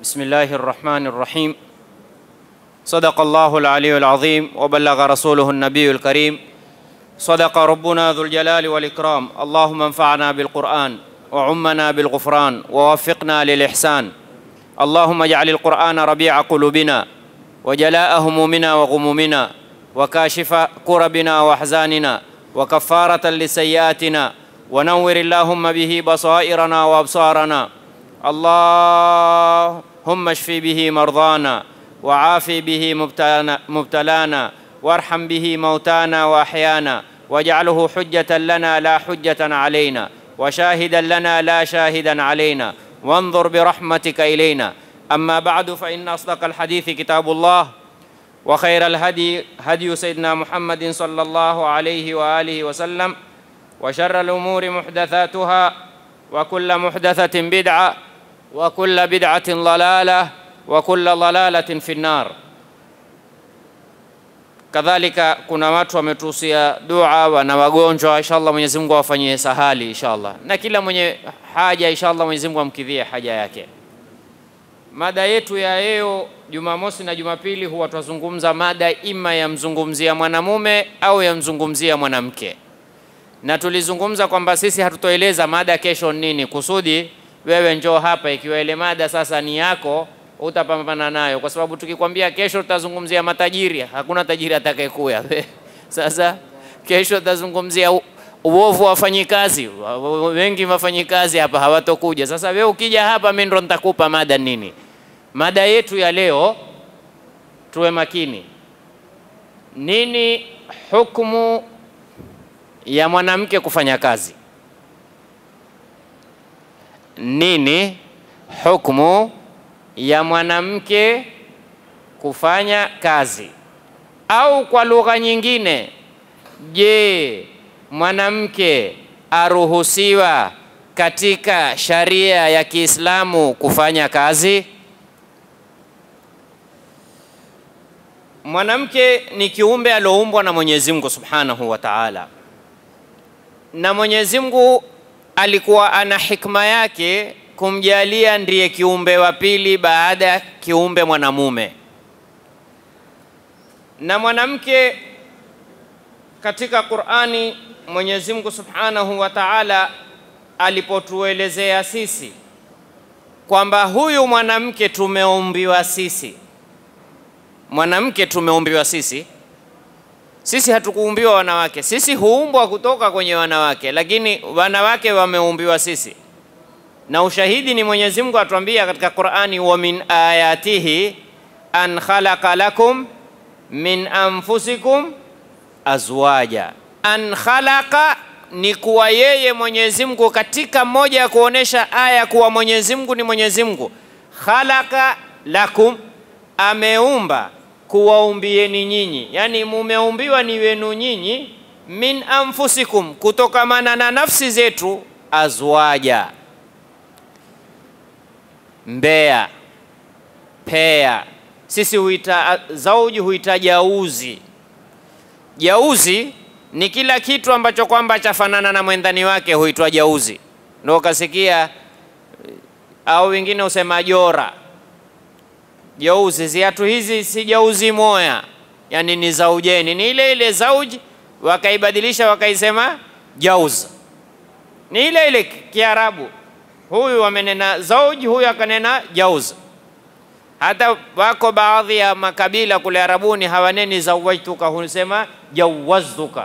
بسم الله الرحمن الرحيم صدق الله العلي العظيم وبلغ رسوله النبي الكريم صدق ربنا ذو الجلال والإكرام اللهم انفعنا بالقرآن وعمنا بالغفران ووفقنا للإحسان اللهم اجعل القرآن ربيع قلوبنا وجلاء همومنا وغمومنا وكاشف كربنا وأحزاننا وكفارة لسيئاتنا ونور اللهم به بصائرنا وأبصارنا اللهم اشف به مرضانا وعافي به مبتلانا, مبتلانا وارحم به موتانا واحيانا واجعله حجة لنا لا حجة علينا وشاهدا لنا لا شاهدا علينا وانظر برحمتك إلينا أما بعد فإن أصدق الحديث كتاب الله وخير الهدي هدي سيدنا محمد صلى الله عليه وآله وسلم وشر الأمور محدثاتها وكل محدثة بدعة وكل بدعة ضلالة وكل ضلالة في النار kadhalika kuna watu wametuhusia dua wana wagonjwa inshallah mwenyezi mungu awafanyie sahali inshallah na kila mwenye haja inshallah mwenyezi mungu amkidhie haja yake mada yetu ya leo jumamosi na jumapili huwa twazungumza mada ima yamzungumzia mwanamume au yamzungumzia mwanamke na tulizungumza kwamba sisi hatutoeleza mada kesho nini kusudi wewe njoo hapa ikiwa ile mada sasa ni yako utapambana nayo, kwa sababu tukikwambia kesho tutazungumzia matajiri, hakuna tajiri atakayekuya. Sasa kesho tutazungumzia uovu wa wafanyikazi, wengi wafanyikazi hapa hawatokuja. Sasa wewe ukija hapa, mimi ndo nitakupa mada nini. Mada yetu ya leo, tuwe makini, nini hukumu ya mwanamke kufanya kazi? Nini hukumu ya mwanamke kufanya kazi, au kwa lugha nyingine, je, mwanamke aruhusiwa katika sharia ya Kiislamu kufanya kazi? Mwanamke ni kiumbe alioumbwa na Mwenyezi Mungu Subhanahu wa Ta'ala, na Mwenyezi Mungu alikuwa ana hikma yake kumjalia ndiye kiumbe wa pili baada ya kiumbe mwanamume. Na mwanamke katika Qur'ani, Mwenyezi Mungu Subhanahu wa Ta'ala alipotuelezea sisi kwamba huyu mwanamke tumeumbiwa sisi, mwanamke tumeumbiwa sisi, sisi hatukuumbiwa wanawake, sisi huumbwa kutoka kwenye wanawake, lakini wanawake wameumbiwa sisi na ushahidi ni Mwenyezi Mungu atuambia katika Qur'ani, wa min ayatihi an khalaqa lakum min anfusikum azwaja. An khalaqa ni kuwa yeye Mwenyezi Mungu, katika moja ya kuonesha aya kuwa Mwenyezi Mungu ni Mwenyezi Mungu. Khalaqa lakum, ameumba kuwaumbieni nyinyi, yani mumeumbiwa ni wenu nyinyi, min anfusikum, kutokamana na nafsi zetu, azwaja mbea pea. Sisi huita zauji huita jauzi. Jauzi ni kila kitu ambacho kwamba chafanana na mwendani wake huitwa jauzi. Ndio ukasikia au wengine husema jora. Jauzi, ziatu hizi si jauzi moya, yani ni zaujeni, ni ile ile zauji, wakaibadilisha wakaisema jauz, ni ile ile Kiarabu huyu amenena zauji, huyu akanena jauz. Hata wako baadhi ya makabila kule Arabuni hawaneni zawajtuka, husema jawaztuka.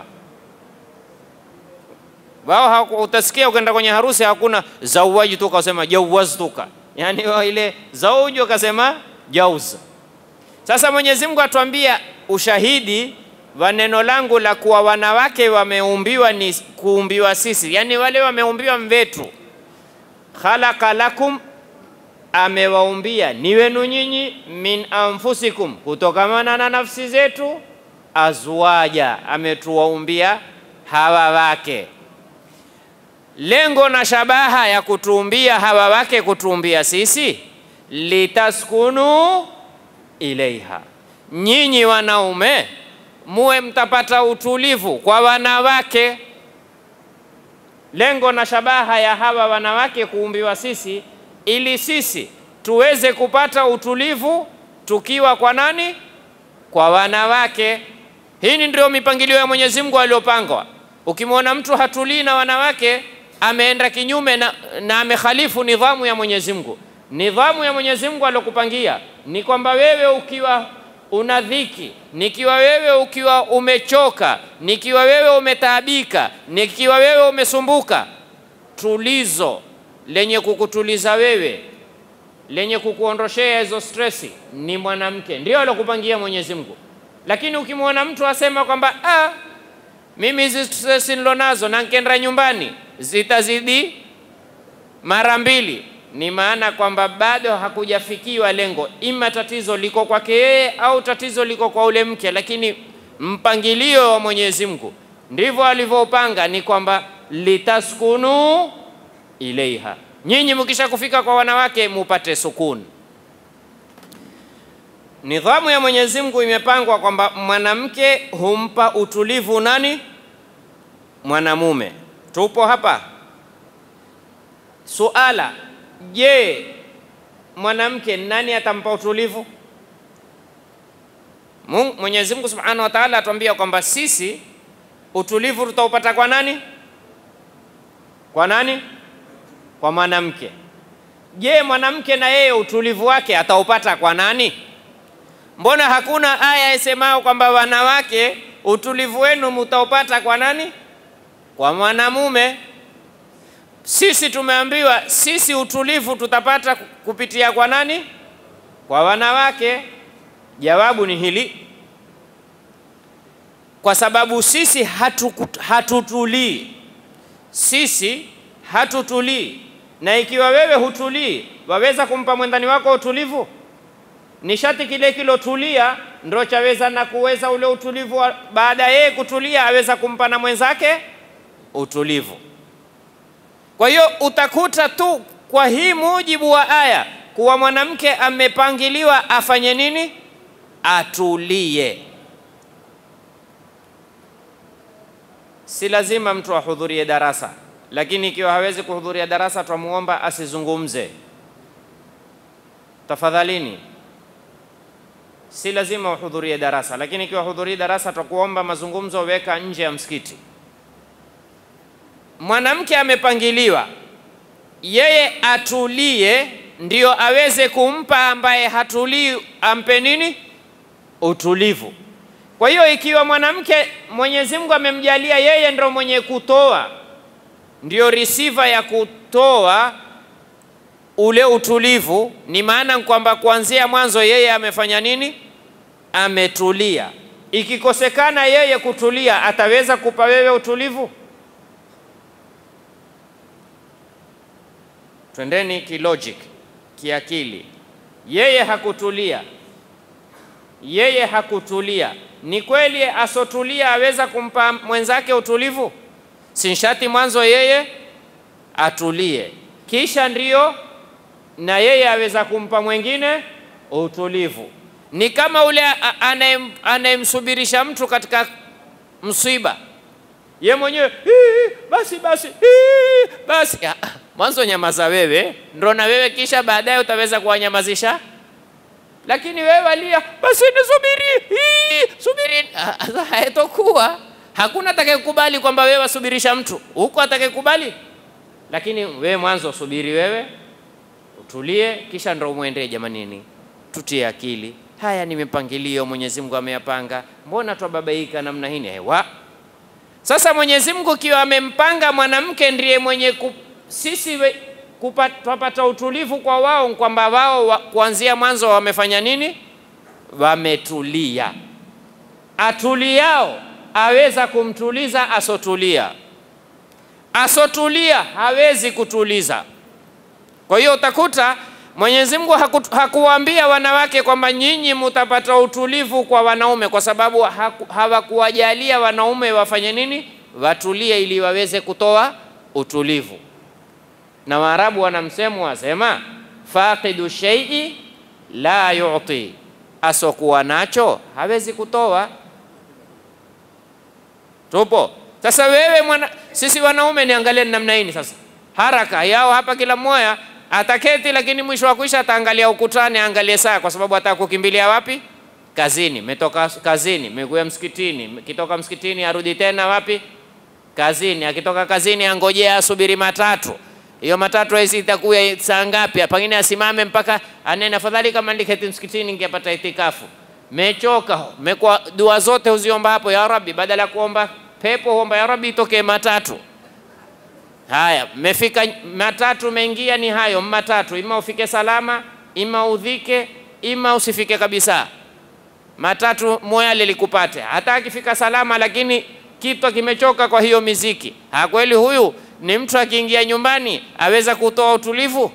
Wao utasikia ukenda kwenye harusi hakuna zawajtuka, usema jawaztuka, yani ile zauji wakasema jauz. Sasa Mwenyezi Mungu atuambia ushahidi wa neno langu la kuwa wanawake wameumbiwa ni kuumbiwa sisi, yani wale wameumbiwa mvetu khalaqa lakum, amewaumbia ni wenu nyinyi, min anfusikum, kutokamana na nafsi zetu, azwaja, ametuwaumbia hawa wake. Lengo na shabaha ya kutuumbia hawa wake, kutuumbia sisi, litaskunu ilaiha, nyinyi wanaume muwe mtapata utulivu kwa wanawake lengo na shabaha ya hawa wanawake kuumbiwa sisi, ili sisi tuweze kupata utulivu tukiwa kwa nani? Kwa wanawake. Hii ndio mipangilio ya Mwenyezi Mungu aliyopangwa. Ukimwona mtu hatulii na wanawake, ameenda kinyume na, na amekhalifu nidhamu ya Mwenyezi Mungu. Nidhamu ya Mwenyezi Mungu aliyokupangia ni kwamba wewe ukiwa una dhiki, nikiwa wewe ukiwa umechoka, nikiwa wewe umetaabika, nikiwa wewe umesumbuka, tulizo lenye kukutuliza wewe lenye kukuondoshea hizo stresi ni mwanamke, ndio alokupangia Mwenyezi Mungu. Lakini ukimwona mtu asema kwamba ah, mimi hizi stresi nilonazo na nkenda nyumbani zitazidi mara mbili, ni maana kwamba bado hakujafikiwa lengo, ima tatizo liko kwake yeye au tatizo liko kwa ule mke. Lakini mpangilio wa Mwenyezi Mungu ndivyo alivyopanga, ni kwamba litaskunu ilaiha nyinyi mkisha kufika kwa wanawake mupate sukuni. Nidhamu ya Mwenyezi Mungu imepangwa kwamba mwanamke humpa utulivu nani? Mwanamume. Tupo hapa. Suala, je, mwanamke nani atampa utulivu? Mwenyezi Mungu Subhanahu wa Ta'ala atuambia kwamba sisi utulivu tutaupata kwa nani? Kwa nani? kwa mwanamke. Je, mwanamke na yeye utulivu wake ataupata kwa nani? Mbona hakuna aya isemao kwamba wanawake utulivu wenu mutaupata kwa nani? Kwa mwanamume. Sisi tumeambiwa sisi utulivu tutapata kupitia kwa nani? Kwa wanawake. Jawabu ni hili, kwa sababu sisi hatu, hatutulii sisi hatutulii na ikiwa wewe hutulii, waweza kumpa mwendani wako utulivu? Nishati kile kilotulia ndo chaweza na kuweza ule utulivu, baada ya yeye kutulia aweza kumpa na mwenzake utulivu. Kwa hiyo utakuta tu kwa hii mujibu wa aya kuwa mwanamke amepangiliwa afanye nini? Atulie. Si lazima mtu ahudhurie darasa lakini ikiwa hawezi kuhudhuria darasa, twamuomba asizungumze tafadhalini. Si lazima uhudhurie darasa, lakini ikiwa hudhurii darasa, twakuomba mazungumzo weka nje ya msikiti. Mwanamke amepangiliwa yeye atulie, ndio aweze kumpa ambaye hatulii, ampe nini? Utulivu. Kwa hiyo ikiwa mwanamke Mwenyezi Mungu amemjalia yeye ndio mwenye kutoa ndio receiver ya kutoa ule utulivu, ni maana kwamba kuanzia mwanzo yeye amefanya nini? Ametulia. Ikikosekana yeye kutulia, ataweza kupa wewe utulivu? Twendeni kilogic, kiakili. Yeye hakutulia, yeye hakutulia. Ni kweli asotulia aweza kumpa mwenzake utulivu? Sinshati mwanzo yeye atulie, kisha ndiyo na yeye aweza kumpa mwingine utulivu. Ni kama ule anayemsubirisha mtu katika msiba, ye mwenyewe basi basi hii, basi mwanzo nyamaza wewe, ndo na wewe kisha baadaye utaweza kuwanyamazisha. Lakini wewe walia, basi nisubiri, subiri, haitokuwa Hakuna atakayekubali kwamba wewe wasubirisha mtu huko, atakayekubali. Lakini wewe mwanzo subiri, wewe utulie, kisha ndo umwendee. Jamanini, tutie akili. Haya ni mipangilio Mwenyezi Mungu ameyapanga, mbona twababaika namna hii? Hewa sasa, Mwenyezi Mungu ikiwa amempanga mwanamke ndiye mwenye ku, sisi twapata utulivu kwa wao, kwamba wao wa, kuanzia mwanzo wamefanya nini? Wametulia. Atuliao aweza kumtuliza asotulia, asotulia hawezi kutuliza. Kwa hiyo utakuta Mwenyezi Mungu haku, hakuwaambia wanawake kwamba nyinyi mutapata utulivu kwa wanaume, kwa sababu hawakuwajalia wanaume wafanye nini? Watulie ili waweze kutoa utulivu. Na Waarabu wana msemo wasema, faqidu shay'i la yu'ti, asokuwa nacho hawezi kutoa. Tupo sasa. Wewe mwana, sisi wanaume niangalie namna hii sasa, haraka yao hapa, kila mmoja ataketi, lakini mwisho wa kuisha ataangalia ukutani, aangalie saa, kwa sababu ataka kukimbilia wapi? Kazini. Metoka kazini, mekuya msikitini, kitoka msikitini arudi tena wapi? Kazini. Akitoka kazini angojea asubiri matatu hiyo matatu hizi itakuwa saa ngapi? Pengine asimame mpaka anene, afadhali kama ndiketi msikitini ningepata itikafu. Mechoka, mekwa dua zote huziomba hapo, ya Rabbi, badala ya kuomba pepo huomba ya Rabbi itokee matatu. Haya, mefika matatu, mengia ni hayo matatu, ima ufike salama, ima udhike, ima usifike kabisa. Matatu moyale likupate, hata akifika salama, lakini kitwa kimechoka kwa hiyo miziki. Ha, kweli huyu ni mtu akiingia nyumbani aweza kutoa utulivu?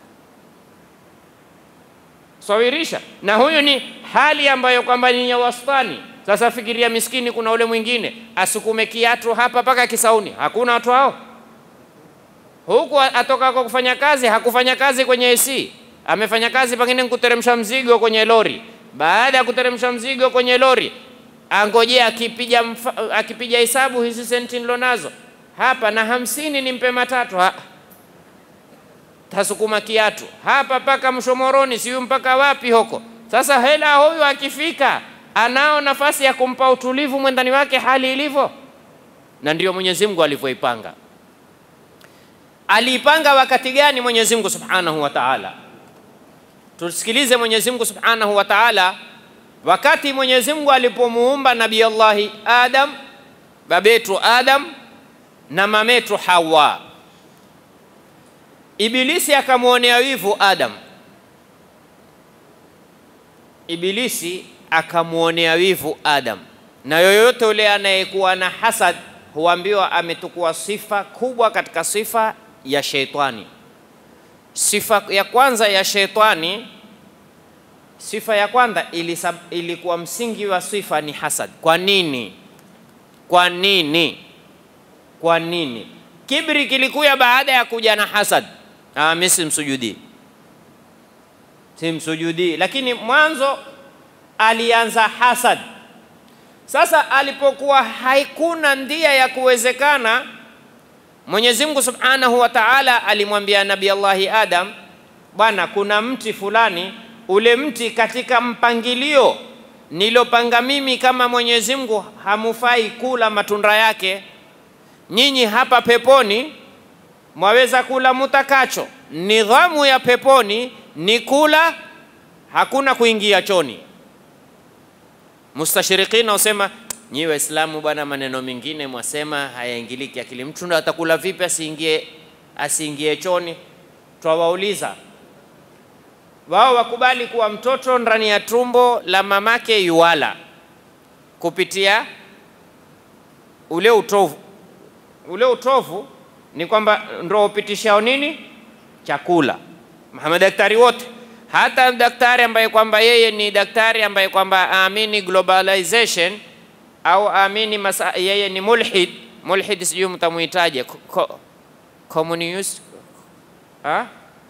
Sawirisha. Na huyu ni hali ambayo kwamba ni ya wastani. Sasa fikiria, miskini, kuna ule mwingine asukume kiatu hapa mpaka Kisauni, hakuna watu hao. Huku atoka kwa kufanya kazi, hakufanya kazi kwenye AC, amefanya kazi pengine kuteremsha mzigo kwenye lori. Baada ya kuteremsha mzigo kwenye lori, angojea akipiga akipiga hesabu hizi senti nilonazo hapa na hamsini nimpe matatu ha. Tasukuma kiatu hapa mpaka Mshomoroni, siyo mpaka wapi huko. Sasa hela huyu akifika, anao nafasi ya kumpa utulivu mwendani wake hali ilivyo, na ndio Mwenyezi Mungu alivyoipanga. Aliipanga wakati gani Mwenyezi Mungu Subhanahu wa Ta'ala? Tusikilize Mwenyezi Mungu Subhanahu wa Ta'ala wakati Mwenyezi Mungu alipomuumba Nabii Allahi Adam, babetu Adam na mametu Hawa. Ibilisi akamwonea wivu Adam. Ibilisi akamwonea wivu Adam, na yoyote yule anayekuwa na hasad huambiwa ametukua sifa kubwa katika sifa ya sheitani. Sifa ya kwanza ya sheitani, sifa ya kwanza ilisab, ilikuwa msingi wa sifa ni hasad. Kwa nini? Kwa nini? Kwa nini? Kibri kilikuya baada ya kuja na hasad. Ah, mimi simsujudii, simsujudii, lakini mwanzo alianza hasad. Sasa alipokuwa haikuna ndia ya kuwezekana, Mwenyezi Mungu Subhanahu wa Ta'ala alimwambia Nabii Allahi Adam, bwana, kuna mti fulani, ule mti katika mpangilio nilopanga mimi kama Mwenyezi Mungu hamufai kula matunda yake nyinyi hapa peponi mwaweza kula mutakacho. Nidhamu ya peponi ni kula, hakuna kuingia choni. Mustashirikina usema nyi Waislamu bwana, maneno mengine mwasema hayaingiliki akili. Mtu ndo atakula vipi asiingie asiingie choni? Twawauliza wao wakubali kuwa mtoto ndani ya tumbo la mamake yuwala kupitia ule utovu ule utovu ni kwamba ndo upitishao nini chakula. Madaktari wote, hata daktari ambaye kwamba yeye ni daktari ambaye kwamba aamini globalization au aamini masa, yeye ni mulhid. Mulhid sijui mtamuitaje, ko, communist ha?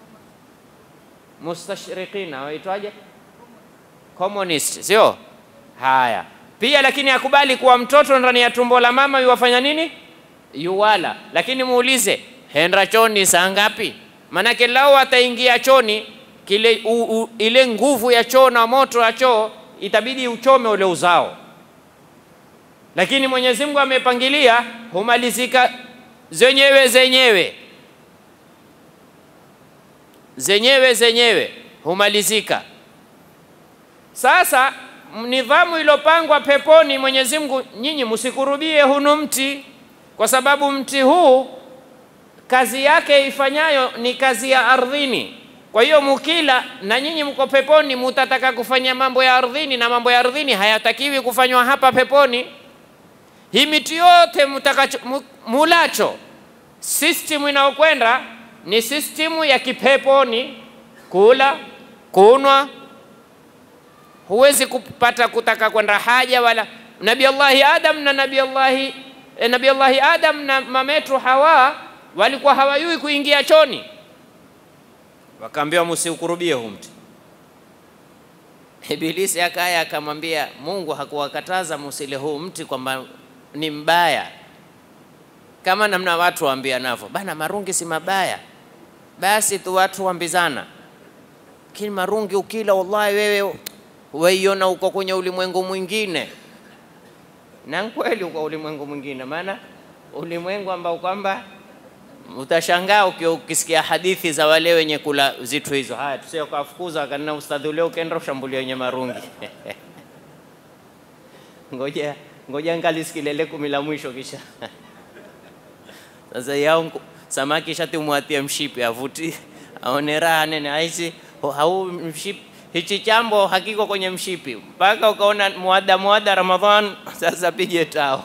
Mustashriqina waitwaje? Communist, sio haya pia, lakini akubali kuwa mtoto ndani ya tumbo la mama yuwafanya nini yuwala lakini muulize henda choni saa ngapi? Manake lao ataingia choni kile u, u, ile nguvu ya choo na moto ya choo itabidi uchome ule uzao, lakini Mwenyezi Mungu amepangilia humalizika zenyewe zenyewe zenyewe zenyewe humalizika. Sasa nidhamu iliyopangwa peponi, Mwenyezi Mungu, nyinyi msikurubie hunu mti kwa sababu mti huu kazi yake ifanyayo ni kazi ya ardhini. Kwa hiyo mukila na nyinyi mko peponi, mutataka kufanya mambo ya ardhini, na mambo ya ardhini hayatakiwi kufanywa hapa peponi. Hii miti yote mutakacho mulacho, system inayokwenda ni system ya kipeponi, kula, kunwa. Huwezi kupata kutaka kwenda haja wala. Nabii Allahi Adam na Nabii Allahi E, Nabii Allahi Adam na mametu Hawa walikuwa hawajui kuingia choni, wakaambiwa msiukurubie huu mti. Ibilisi akaya akamwambia Mungu hakuwakataza musile huu mti kwamba ni mbaya, kama namna watu waambia navyo bana, marungi si mabaya. basi tu watu wambizana, lakini marungi ukila, wallahi wewe waiona uko kwenye ulimwengu mwingine, na kweli uko ulimwengu mwingine, maana ulimwengu ambao kwamba utashangaa uki- ukisikia hadithi za wale wenye kula zitu hizo. Haya, tusije kuwafukuza kanina ustadhi ule, ukaenda ushambulia wenye marungi ngoja ngoja ngalisikilele kumi la mwisho kisha sasa yao nku- samaki shati umwatie mshipi avuti aone raha nene aisi ho- hau mshipi hichi chambo hakiko kwenye mshipi mpaka ukaona muada muada Ramadhan sasa pige tao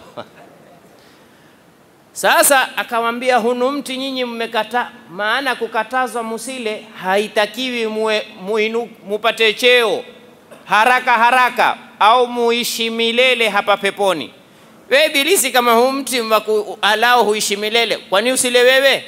sasa akamwambia hunu mti nyinyi mmekata, maana kukatazwa musile haitakiwi muwe, muinu, mupate cheo haraka haraka au muishi milele hapa peponi. We Ibilisi, kama huu mti waku- alao huishi milele, kwani usile wewe?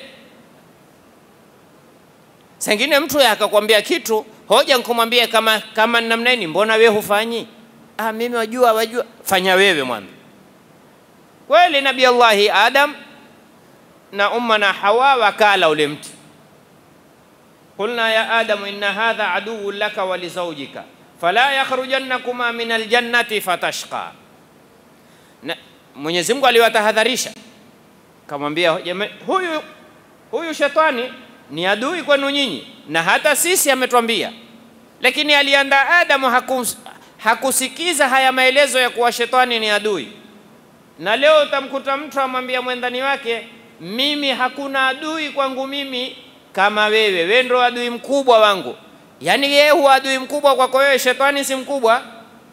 Sengine mtu akakwambia kitu hoja nkumwambia kama kama ni namna hii, mbona we hufanyi? Ah, mimi wajua, wajua, fanya wewe mwana kweli nabii Allahi Adam na umma na Hawa wakala ule mti. Qulna ya Adamu inna hadha aduwwun laka wa lizaujika fala yakhrujannakuma min aljannati fatashqa. Na Mwenyezi Mungu aliwatahadharisha, kamwambia "Jama- huyu huyu shetani ni adui kwenu nyinyi, na hata sisi ametwambia, lakini alianda Adamu hakus, hakusikiza haya maelezo ya kuwa shetani ni adui na leo utamkuta mtu amwambia mwendani wake, mimi hakuna adui kwangu mimi kama wewe, wewe ndo adui mkubwa wangu. Yaani yeye huwa adui mkubwa kwako wewe, shetani si mkubwa.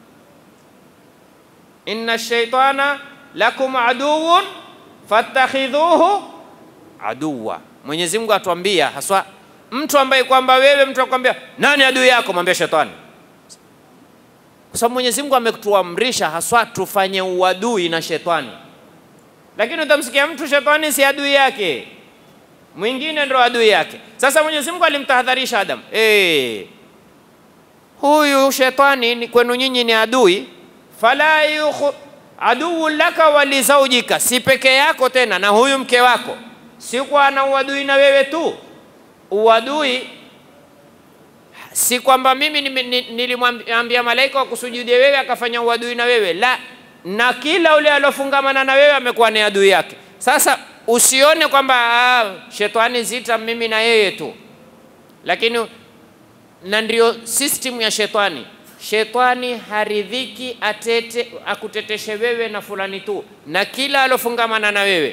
inna shaitana lakum aduwwun fattakhidhuhu aduwa. Mwenyezi Mungu atuambia haswa mtu ambaye kwamba wewe mtu akwambia nani adui yako, mwambie shetani kwa sababu Mwenyezi Mungu ametuamrisha haswa tufanye uadui na shetani, lakini utamsikia mtu shetani si adui yake, mwingine ndo adui yake. Sasa Mwenyezi Mungu alimtahadharisha Adam, eh, huyu shetani ni kwenu nyinyi ni adui, fala yukhu aduwu laka wa lizaujika, si peke yako tena na huyu mke wako, si kwa ana uadui na wewe tu, uadui si kwamba mimi nime- ni- nilimwambia malaika wakusujudie wewe akafanya uadui na wewe, la, na kila ule aliofungamana na wewe amekuwa ni adui yake. Sasa usione kwamba ah, shetani zita mimi na yeye tu, lakini na ndio system ya shetani. Shetani haridhiki atete akuteteshe wewe na fulani tu, na kila alofungamana na wewe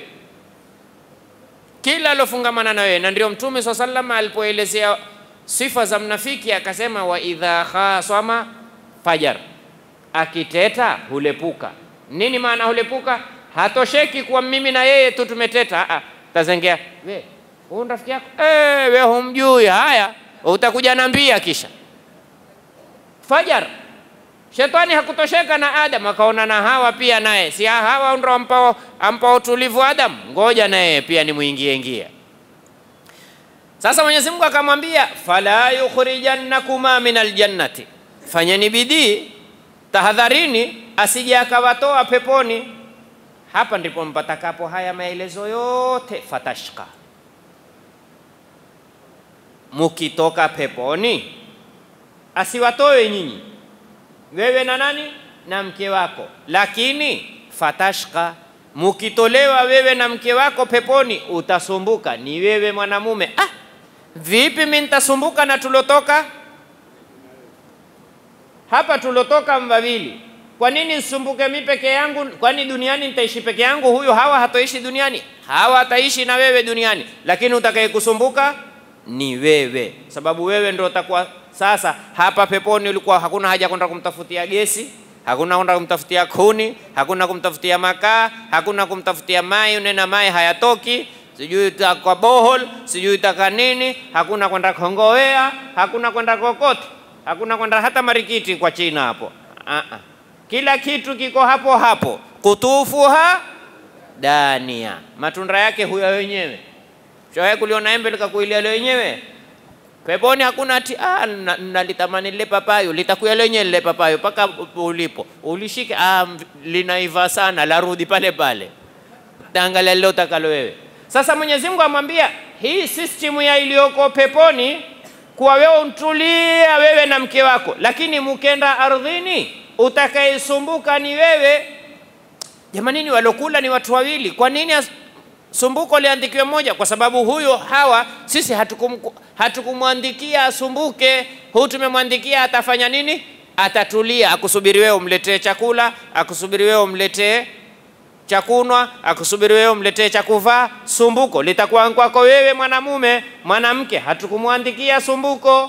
kila alofungamana na wewe, na ndio Mtume swalla sallam alipoelezea sifa za mnafiki akasema, wa idha khasama fajar, akiteta hulepuka. Nini maana hulepuka? Hatosheki kuwa mimi na yeye tu tumeteta, ah, tazengea we huyu ni rafiki yako eh, we humjui. Haya, utakuja nambia kisha fajar Shetani hakutosheka na Adam, akaona na Hawa pia naye, si Hawa ndo ampao, ampao utulivu Adam, ngoja naye pia nimwingie ingie. Sasa Mwenyezi Mungu akamwambia, fala yukhrijannakuma min aljannati, fanyeni bidii, tahadharini asije akawatoa peponi. Hapa ndipo mpatakapo haya maelezo yote, fatashka, mukitoka peponi asiwatoe nyinyi wewe na nani na mke wako, lakini fatashka, mukitolewa wewe na mke wako peponi utasumbuka. Ni wewe mwanamume. Ah, vipi mimi nitasumbuka na tulotoka hapa, tulotoka mbawili? Kwa nini nisumbuke mimi peke yangu? Kwani duniani nitaishi peke yangu? Huyu Hawa hatoishi duniani, Hawa ataishi na wewe duniani, lakini utakaye kusumbuka ni wewe, sababu wewe ndio utakuwa sasa hapa peponi. Ulikuwa hakuna haja kwenda kumtafutia gesi, hakuna kwenda kumtafutia kuni, hakuna kumtafutia makaa, hakuna kumtafutia mai, unena mai hayatoki, sijui utaka bohol, sijui utaka nini, hakuna kwenda kongowea, hakuna kwenda kokote, hakuna kwenda hata marikiti kwa China hapo. Ah -ah. Kila kitu kiko hapo hapo, kutufuha dania, matunda yake huyo wenyewe. Shawahi kuliona embe likakuilia lenyewe? Peponi hakuna ati ah, na- nalitamani lile papayo, litakuya lenyewe lile papayo mpaka ulipo ulishike. Ah, linaiva sana, larudi pale pale, taangalia lile utakalo wewe. Sasa Mwenyezi Mungu amwambia hii system ya iliyoko peponi kuwa wewe untulia wewe na mke wako, lakini mkenda ardhini utakayesumbuka ni wewe. Jamanini, walokula ni watu wawili, kwa nini as- sumbuko liandikiwe moja? Kwa sababu huyo Hawa sisi hatukum, hatukumwandikia asumbuke, huyu tumemwandikia atafanya nini? Atatulia, akusubiri wewe umletee chakula, akusubiri wewe umletee cha kunwa, akusubiri wewe umletee cha kuvaa. Sumbuko litakuwa kwako wewe mwanamume. Mwanamke hatukumwandikia sumbuko.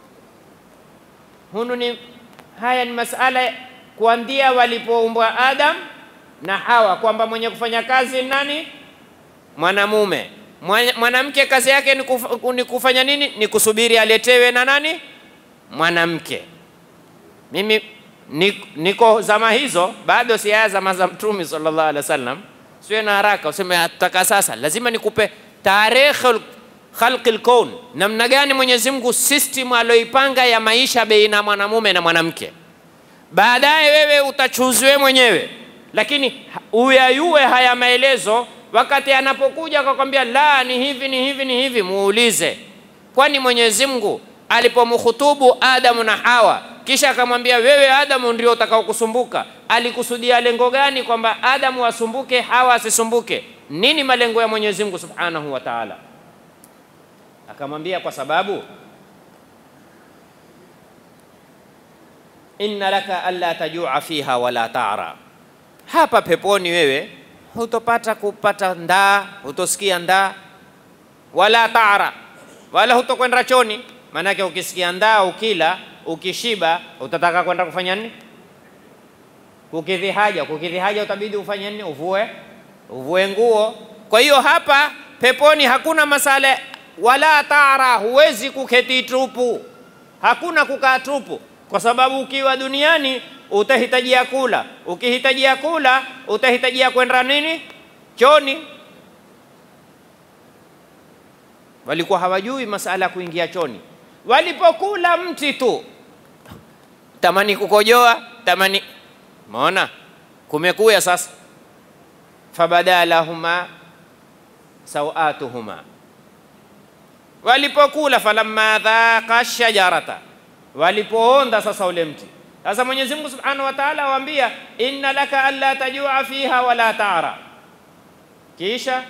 Hunu ni haya ni masala kuanzia walipoumbwa Adam na Hawa, kwamba mwenye kufanya kazi ni nani? Mwanamume. Mwana- Mwanamke kazi yake ni, kuf, ni kufanya nini? Ni kusubiri aletewe na nani? Mwanamke. Mimi ni- niko zama hizo, bado si haya zama za Mtume sallallahu alaihi wasallam. Siwe na haraka useme ataka sasa, lazima nikupe tarehe khalqi lkaun, namna gani Mwenyezi Mungu system aloipanga ya maisha baina mwanamume na mwanamke. Baadaye wewe utachuziwe mwenyewe, lakini ha- uyayue haya maelezo. Wakati anapokuja akakwambia la, ni hivi ni hivi ni hivi, muulize, kwani Mwenyezi Mungu alipomhutubu Adamu na Hawa kisha akamwambia wewe Adamu ndio utakao kusumbuka, alikusudia lengo gani kwamba Adamu asumbuke, Hawa asisumbuke? Nini malengo ya Mwenyezi Mungu Subhanahu wa Ta'ala? Akamwambia kwa sababu inna laka alla tajua fiha wala tara, hapa peponi wewe hutopata kupata ndaa, hutosikia ndaa wala tara, wala hutokwenda choni. Maanake ukisikia ndaa, ukila, ukishiba, utataka kwenda kufanya nini? Kukidhi haja. Kukidhi haja utabidi ufanye nini? Uvue, uvue nguo. Kwa hiyo hapa peponi hakuna masala wala tara, huwezi kuketi tupu, hakuna kukaa tupu, kwa sababu ukiwa duniani utahitajia kula, ukihitajia kula utahitajia kwenda nini? Choni. Walikuwa hawajui masala ya kuingia choni, walipokula mti tu tamani kukojoa, tamani maona kumekuya sasa, fabada lahuma sawatuhuma walipokula falamma dhaqa shajarata, walipoonda sasa ule mti. Sasa Mwenyezi Mungu Subhanahu wa Ta'ala awaambia inna laka alla tajua fiha wala tara, kisha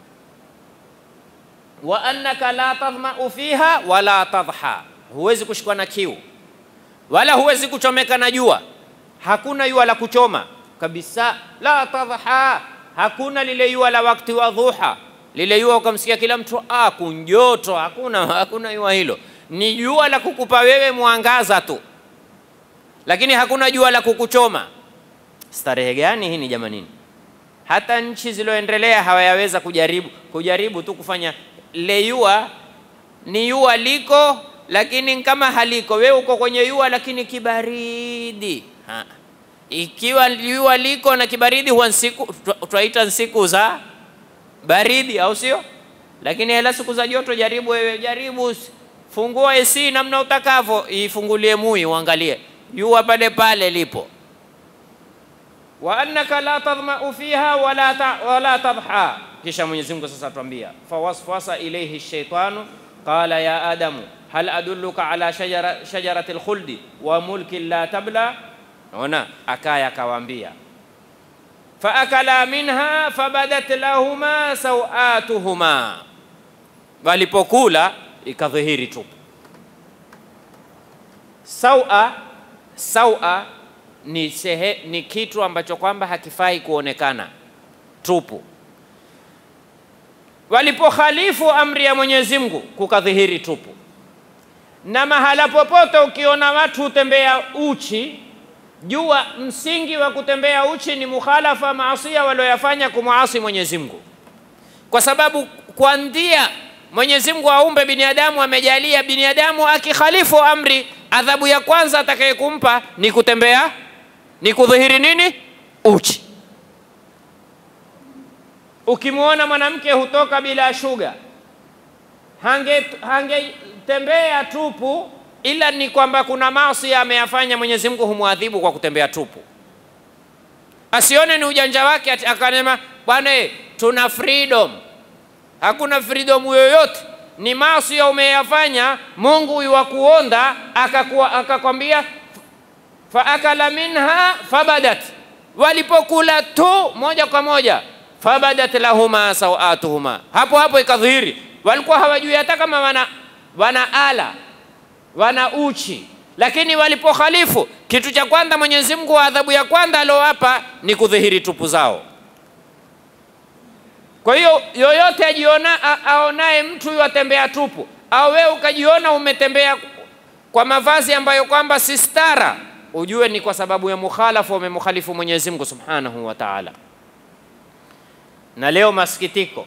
wa annaka la tadhmau fiha wala tadha, huwezi kushikwa na kiu wala huwezi kuchomeka na jua. Hakuna jua la kuchoma kabisa, la tadha, hakuna lile jua la wakati wa dhuha lile jua ukamsikia kila mtu ah, kunjoto. Hakuna, hakuna jua hilo, ni jua la kukupa wewe mwangaza tu, lakini hakuna jua la kukuchoma. Starehe gani hii ni jamanini? Hata nchi zilizoendelea hawayaweza kujaribu kujaribu tu kufanya le jua ni jua liko, lakini kama haliko, wewe uko kwenye jua lakini kibaridi ha. Ikiwa jua liko na kibaridi, huwa siku twaita siku za baridi au sio? Lakini hela siku za joto, jaribu wewe, jaribu fungua AC namna utakavyo, ifungulie mui uangalie jua pale pale lipo. wa annaka la tadhmau fiha wala, ta, wala tadha. Kisha Mwenyezi Mungu sasa atuambia fawaswasa ilayhi shaitanu qala ya adamu hal adulluka ala shajara, shajarati lkhuldi wa mulkin la tabla. Naona akaya akawaambia faakala minha fabadat lahuma sawatuhuma, walipokula ikadhihiri tupu. Sawa, sawa ni, sehe, ni kitu ambacho kwamba hakifai kuonekana tupu. Walipokhalifu amri ya Mwenyezi Mungu kukadhihiri tupu. Na mahala popote ukiona watu hutembea uchi jua msingi wa kutembea uchi ni mukhalafa maasia walioyafanya kumwasi Mwenyezi Mungu, kwa sababu kwandia Mwenyezi Mungu aumbe binadamu, amejalia binadamu akikhalifu amri, adhabu ya kwanza atakayekumpa ni kutembea, ni kudhihiri nini? Uchi. Ukimwona mwanamke hutoka bila shuga, hangetembea hange tupu ila ni kwamba kuna maasi ameyafanya, Mwenyezi Mungu humwadhibu kwa kutembea tupu. Asione ni ujanja wake akanema bwana, tuna freedom, hakuna freedom yoyote. Ni maasi umeyafanya, Mungu iwakuonda akakuwa akakwambia faakala minha fabadat, walipokula tu moja kwa moja fabadat lahuma sawatuhuma, hapo hapo ikadhihiri. Walikuwa hawajui hata kama wana, wana ala wana uchi, lakini walipokhalifu, kitu cha kwanza Mwenyezi Mungu wa adhabu ya kwanza aliowapa ni kudhihiri tupu zao. Kwa hiyo yoyote ajiona a- aonaye mtu yatembea tupu, au wewe ukajiona umetembea kwa mavazi ambayo kwamba si stara, ujue ni kwa sababu ya mukhalafa, umemkhalifu Mwenyezi Mungu Subhanahu wa Ta'ala. Na leo masikitiko,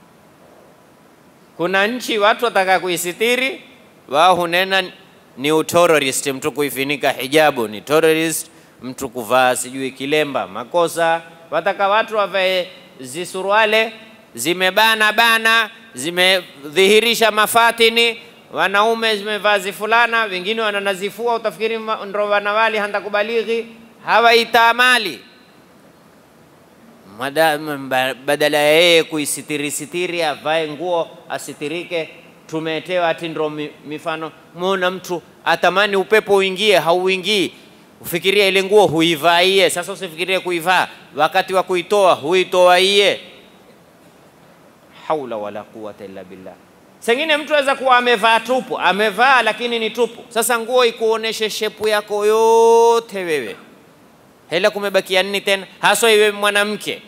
kuna nchi watu wataka kuisitiri, wao hunena ni uterrorist, mtu kuifinika hijabu ni terrorist, mtu kuvaa sijui kilemba makosa. Wataka watu wavae zisuruale zimebana bana, zimedhihirisha mafatini, wanaume zimevaa zifulana, wengine wananazifua, utafikiri ma- ndo wanawali handakubalighi, hawaitamali Mada- mba- badala ya yeye kuisitiri sitiri avae nguo asitirike, tumetewa ati ndo mi- mifano. Mwona mtu atamani upepo uingie, hauingii, ufikiria ile nguo huivaa iye. Sasa usifikirie kuivaa, wakati wa kuitoa huitoa iye. Haula wala quwata illa billah. Sengine mtu aweza kuwa amevaa tupu, amevaa lakini ni tupu. Sasa nguo ikuoneshe shepu yako yote wewe hela kumebakia nini tena, haswa iwe mwanamke.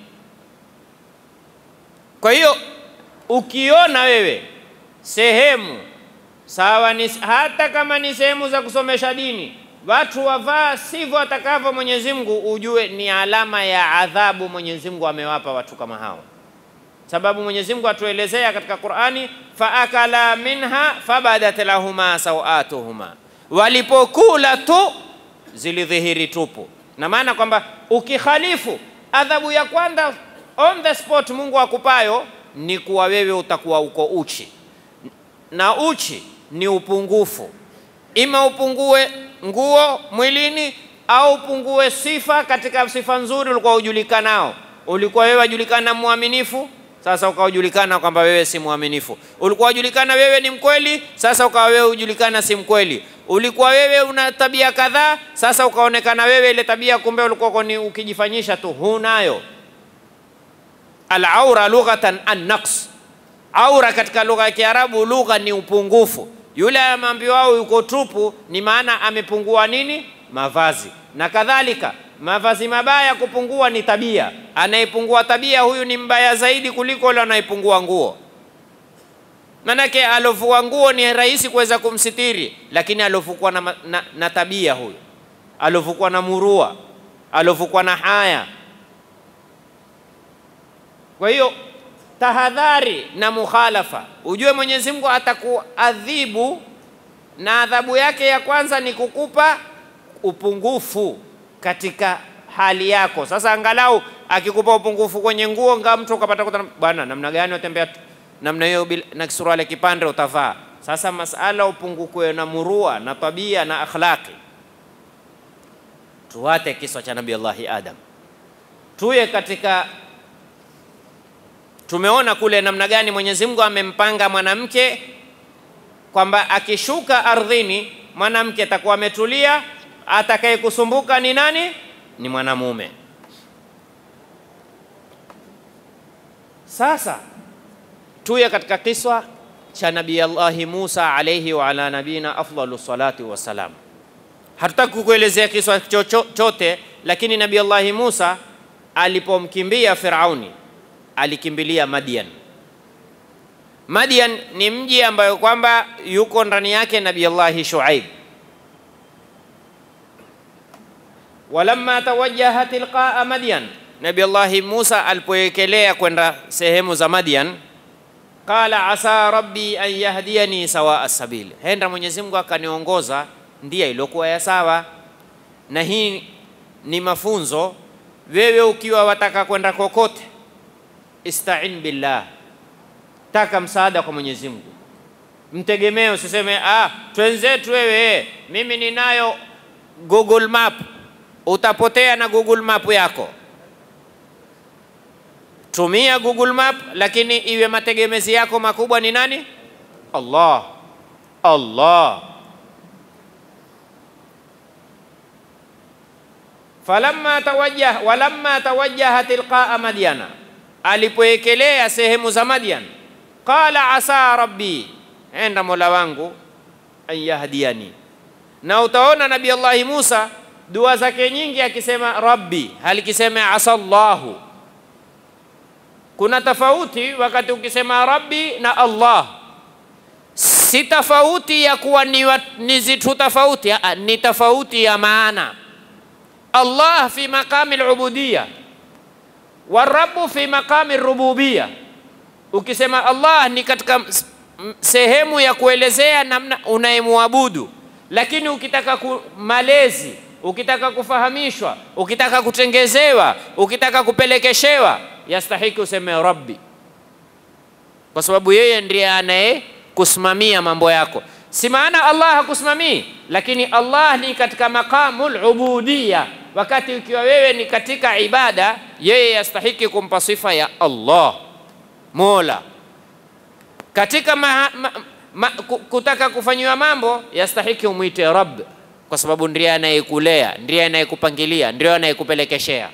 Kwa hiyo ukiona wewe sehemu sawa, ni hata kama ni sehemu za kusomesha dini, watu wavaa sivyo atakavyo Mwenyezi Mungu, ujue ni alama ya adhabu Mwenyezi Mungu amewapa watu kama hao, sababu Mwenyezi Mungu atuelezea katika Qur'ani, faakala minha fabadat lahuma sawatuhuma, walipokula tu zilidhihiri tupu na maana kwamba ukikhalifu adhabu ya kwanza on the spot Mungu akupayo ni kuwa wewe utakuwa uko uchi, na uchi ni upungufu, ima upungue nguo mwilini au upungue sifa katika sifa nzuri ulikuwa ujulikanao. Ulikuwa wewe wajulikana mwaminifu, sasa ukajulikana kwamba wewe si mwaminifu. Ulikuwa wajulikana wewe ni mkweli, sasa ukawa wewe ujulikana si mkweli. Ulikuwa wewe una tabia kadhaa, sasa ukaonekana wewe ile tabia kumbe ulikuwa ni ukijifanyisha tu hunayo. Al-aura lughatan an-naqs, aura katika lugha ya Kiarabu, lugha ni upungufu. Yule ameambiwao yuko tupu, ni maana amepungua nini? Mavazi na kadhalika. Mavazi mabaya kupungua ni tabia. Anayepungua tabia huyu ni mbaya zaidi kuliko yule anayepungua nguo. Manake alovua nguo ni rahisi kuweza kumsitiri, lakini alovukwa na, ma- na, na tabia huyu, alovukwa na murua, alovukwa na haya. Kwa hiyo tahadhari na mukhalafa, ujue Mwenyezi Mungu atakuadhibu, na adhabu yake ya kwanza ni kukupa upungufu katika hali yako. Sasa angalau akikupa upungufu kwenye nguo, ngaa mtu ukapata kutana, bwana, namna gani watembea tu- namna hiyo bila- na kisuruale kipande utavaa. Sasa masala upungukiwe na murua na tabia na akhlaqi. Tuwate kiswa cha Nabii Allahi Adam, tuye katika tumeona kule namna gani Mwenyezi Mungu amempanga mwanamke kwamba akishuka ardhini mwanamke atakuwa ametulia, atakaye kusumbuka ni nani? Ni mwanamume. Sasa tuye katika kiswa cha Nabii Allahi Musa alayhi wa ala nabina afdalu salati wassalam. Hatutaki kukuelezea kiswa chocho- chote, lakini Nabii Allahi Musa alipomkimbia Firauni alikimbilia Madian. Madian ni mji ambayo kwamba yuko ndani yake Nabii Allahi Shuaib. Walamma tawajjaha tilqaa Madian, Nabii Allahi Musa alipoekelea kwenda sehemu za Madian, qala asa rabbi an yahdiyani sawaa sabil, henda Mwenyezi Mungu akaniongoza ndia iliyokuwa ya sawa. Na hii ni mafunzo, wewe ukiwa wataka kwenda kokote, istain billah, taka msaada kwa Mwenyezi Mungu, mtegemee, usiseme ah, twenzetu wewe, mimi ninayo Google Map. Utapotea na Google Map yako. tumia Google Map, lakini iwe mategemezi yako makubwa ni nani? Allah, Allah. falamma tawajjah walamma tawajjaha tilqaa madyana, alipoekelea sehemu za Madyan, qala asa rabbi, enda mola wangu an yahdiyani. Na utaona Nabii Allahi Musa dua zake nyingi akisema rabbi, halikisema asallahu. Kuna tofauti wakati ukisema rabbi na Allah, si tofauti ya kuwa ni, wa, ni zitu tofauti, aa, ni tofauti ya maana. Allah fi maqami al-ubudiyya warabu fi maqami rububiyya. Ukisema Allah ni katika sehemu ya kuelezea namna unayemwabudu, lakini ukitaka ku malezi, ukitaka kufahamishwa, ukitaka kutengezewa, ukitaka kupelekeshewa, yastahiki useme rabbi, kwa sababu yeye ndiye anaye kusimamia mambo yako. Si maana Allah hakusimamii, lakini Allah ni katika maqamul ubudiyya. Wakati ukiwa wewe ni katika ibada, yeye yastahiki kumpa sifa ya Allah, Mola. Katika ma, ma, ma, kutaka kufanyiwa mambo, yastahiki umwite Rabb, kwa sababu ndiye anayekulea, ndiye anayekupangilia, ndiye anayekupelekeshea.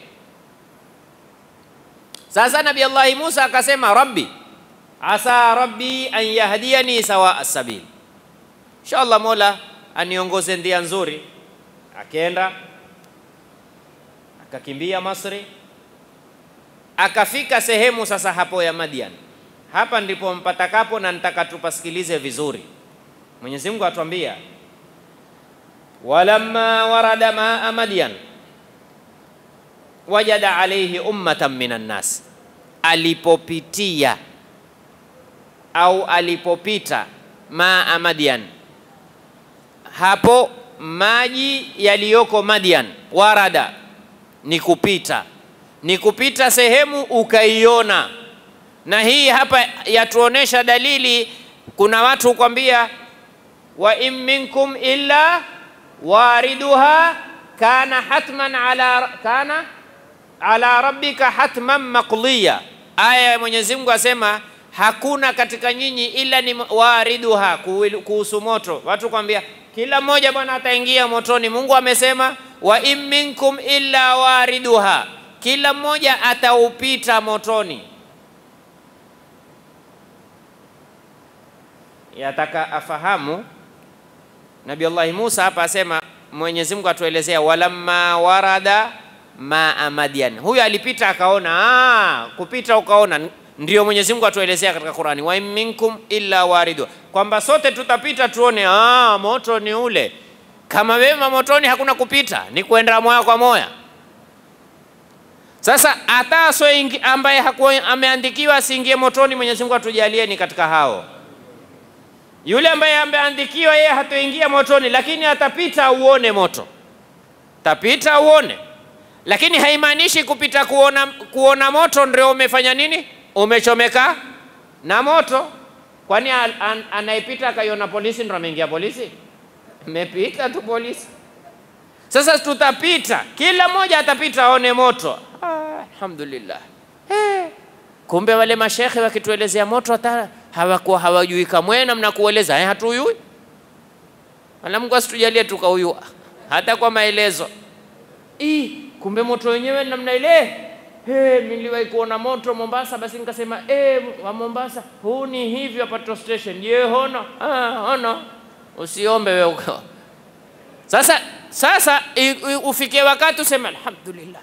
Sasa Nabii Allahi Musa akasema, rabbi asa rabbi an yahdiyani sawa sabil Inshallah Mola aniongoze ndia nzuri. Akenda akakimbia Masri, akafika sehemu sasa hapo ya Madian. Hapa ndipo mpatakapo, na nitaka tupasikilize vizuri. Mwenyezi Mungu atuambia, walamma warada maa Madian wajada alayhi ummatan minan nas, alipopitia au alipopita maa Madian hapo maji yaliyoko Madian, warada ni kupita, ni kupita sehemu ukaiona. Na hii hapa yatuonesha dalili. Kuna watu kwambia, wa in minkum illa wariduha kana hatman ala, kana ala rabbika hatman maqdiya. Aya ya Mwenyezi Mungu asema hakuna katika nyinyi ila ni wariduha, kuhusu moto. Watu kwambia kila mmoja bwana ataingia motoni. Mungu amesema wa in minkum illa wariduha, kila mmoja ataupita motoni. Yataka afahamu Nabii Allahi Musa hapa asema, Mwenyezi Mungu atuelezea walamma warada maa Madian, huyu alipita akaona. Aa, kupita ukaona ndio Mwenyezi Mungu atuelezea katika Qurani, wa in minkum illa waridu, kwamba sote tutapita tuone, ah, moto ni ule. Kama wema motoni hakuna kupita, ni kwenda moya kwa moya. Sasa hata so ambaye hakuwa ameandikiwa asiingie motoni, Mwenyezi Mungu atujalie ni katika hao. Yule ambaye ameandikiwa yeye hatoingia motoni, lakini atapita uone moto, tapita uone, lakini haimaanishi kupita kuona, kuona moto ndio umefanya nini umechomeka na moto. Kwani an, an, anayepita akaiona polisi ndo ameingia polisi? Mepita tu polisi. Sasa tutapita, kila mmoja atapita aone moto. Ah, alhamdulillah. Eh, kumbe wale mashekhe wakituelezea moto hata hawakuwa hawajui kamwe namna kueleza. Eh, hatuyui. Wala Mungu asitujalie tukauyua hata kwa maelezo. Ii, kumbe moto wenyewe namna ile Hey, niliwahi kuona moto Mombasa, basi nikasema hey, wa Mombasa huu ni hivi hapa petrol station. Je, hono? Ah, hono. Usiombe wewe uko. Sasa sasa ufikie wakati useme alhamdulillah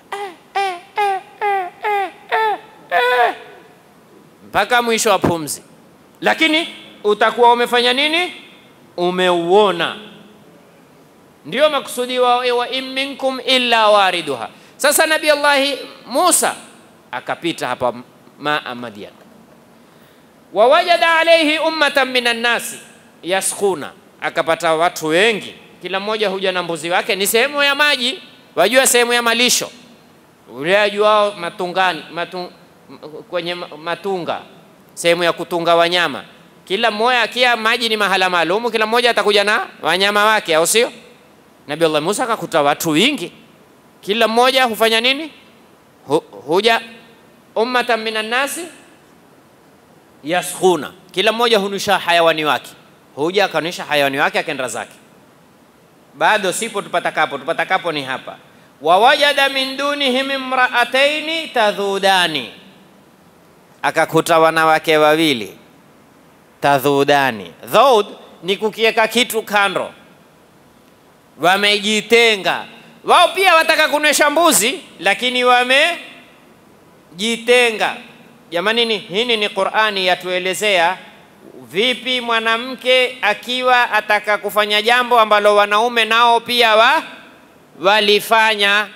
mpaka mwisho wa pumzi, lakini utakuwa umefanya nini? Umeuona. Ndio makusudi wa, wa in minkum illa wariduha sasa Nabii Allahi Musa akapita hapa maa Madian, wawajada alaihi ummatan minan nasi yaskuna, akapata watu wengi, kila mmoja huja na mbuzi wake. Ni sehemu ya maji, wajua sehemu ya malisho, ule ajuao matungani, matu, kwenye matunga, sehemu ya kutunga wanyama. Kila mmoja akia maji ni mahala maalumu, kila mmoja atakuja na wanyama wake, au sio? Nabii Allah Musa akakuta watu wingi kila mmoja hufanya nini? Hu, huja ummatan minan nasi yaskhuna, kila mmoja hunisha hayawani wake, huja akaonyesha hayawani wake akaenda zake. Bado sipo tupatakapo, tupatakapo ni hapa. Wawajada min dunihim imraataini tadhudani, akakuta wanawake wawili tadhudani. Dhaud ni kukiweka kitu kando, wamejitenga. Wao pia wataka kunywesha mbuzi, lakini wamejitenga. Jamani, ni hini ni Qur'ani yatuelezea vipi mwanamke akiwa ataka kufanya jambo ambalo wanaume nao pia wa walifanya,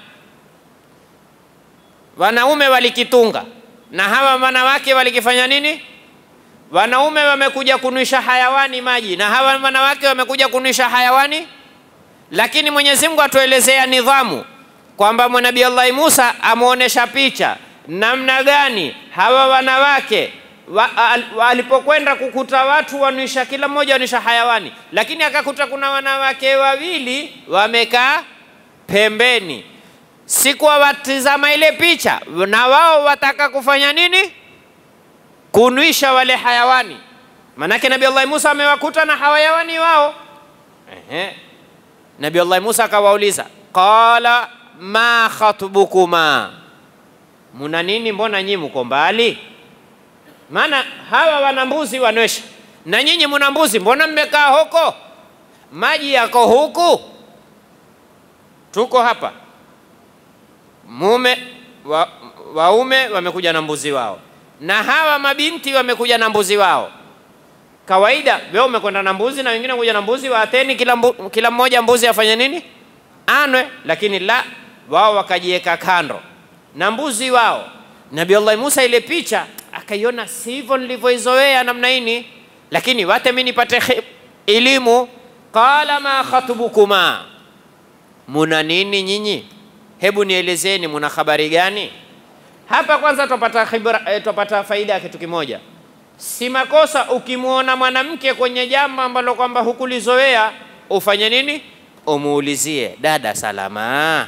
wanaume walikitunga na hawa wanawake walikifanya nini? Wanaume wamekuja kunwisha hayawani maji na hawa wanawake wamekuja kunwisha hayawani, lakini Mwenyezi Mungu atuelezea nidhamu kwamba Nabii Allah Musa amuonesha picha namna gani hawa wanawake alipokwenda kukuta watu wanisha, kila mmoja wanisha hayawani, lakini akakuta kuna wanawake wawili wamekaa pembeni, sikuwa watizama ile picha, na wao wataka kufanya nini? Kunwisha wale hayawani. Manake Nabii Allah Musa amewakuta na hayawani wao. Ehe, Nabii Allah Musa akawauliza, qala ma khatbukuma, muna nini? Mbona nyinyi mko mbali? Maana hawa wana mbuzi wanywesha, na nyinyi muna mbuzi, mbona mmekaa huko? Maji yako huku, tuko hapa. Mume wa, waume wamekuja na mbuzi wao, na hawa mabinti wamekuja na mbuzi wao. Kawaida wewe umekwenda na mbuzi na wengine kuja na mbuzi, waateni kila, mbu, kila mmoja mbuzi afanye nini? Anwe. Lakini la, wao wakajiweka kando na mbuzi wao. Nabii Allah Musa ile picha akaiona sivyo nilivyoizoea namna hini, lakini wate mimi nipate elimu. Qala ma khatubukuma, muna nini nyinyi? Hebu nielezeni, muna habari gani hapa? Kwanza tupata khibra, eh, tupata faida ya kitu kimoja. Si makosa ukimwona mwanamke kwenye jambo ambalo kwamba hukulizoea ufanye nini? Umuulizie, dada, salama,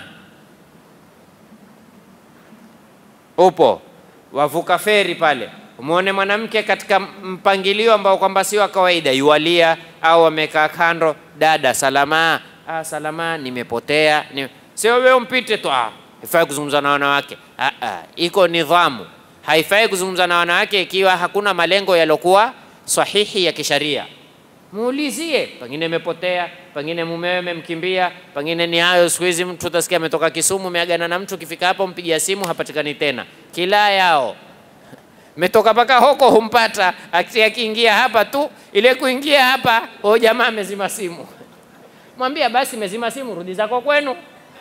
upo wavuka feri pale, umwone mwanamke katika mpangilio ambao kwamba si wa kawaida, yualia au amekaa kando, dada salama. Ah, salama, nimepotea ni... sio wewe umpite tu, ah, haifai kuzungumza na wanawake. Ah, ah, iko nidhamu, haifai kuzungumza na wanawake ikiwa hakuna malengo yaliokuwa sahihi ya kisharia. Muulizie, pengine imepotea, pengine mumewe amemkimbia, pengine ni hayo. Siku hizi mtu utasikia ametoka Kisumu, ameagana na mtu, kifika hapo mpigia simu hapatikani tena, kila yao metoka mpaka huko humpata, akiingia hapa tu, ile kuingia hapa, o jamaa amezima simu. Mwambia basi, mezima simu, rudi zako kwenu.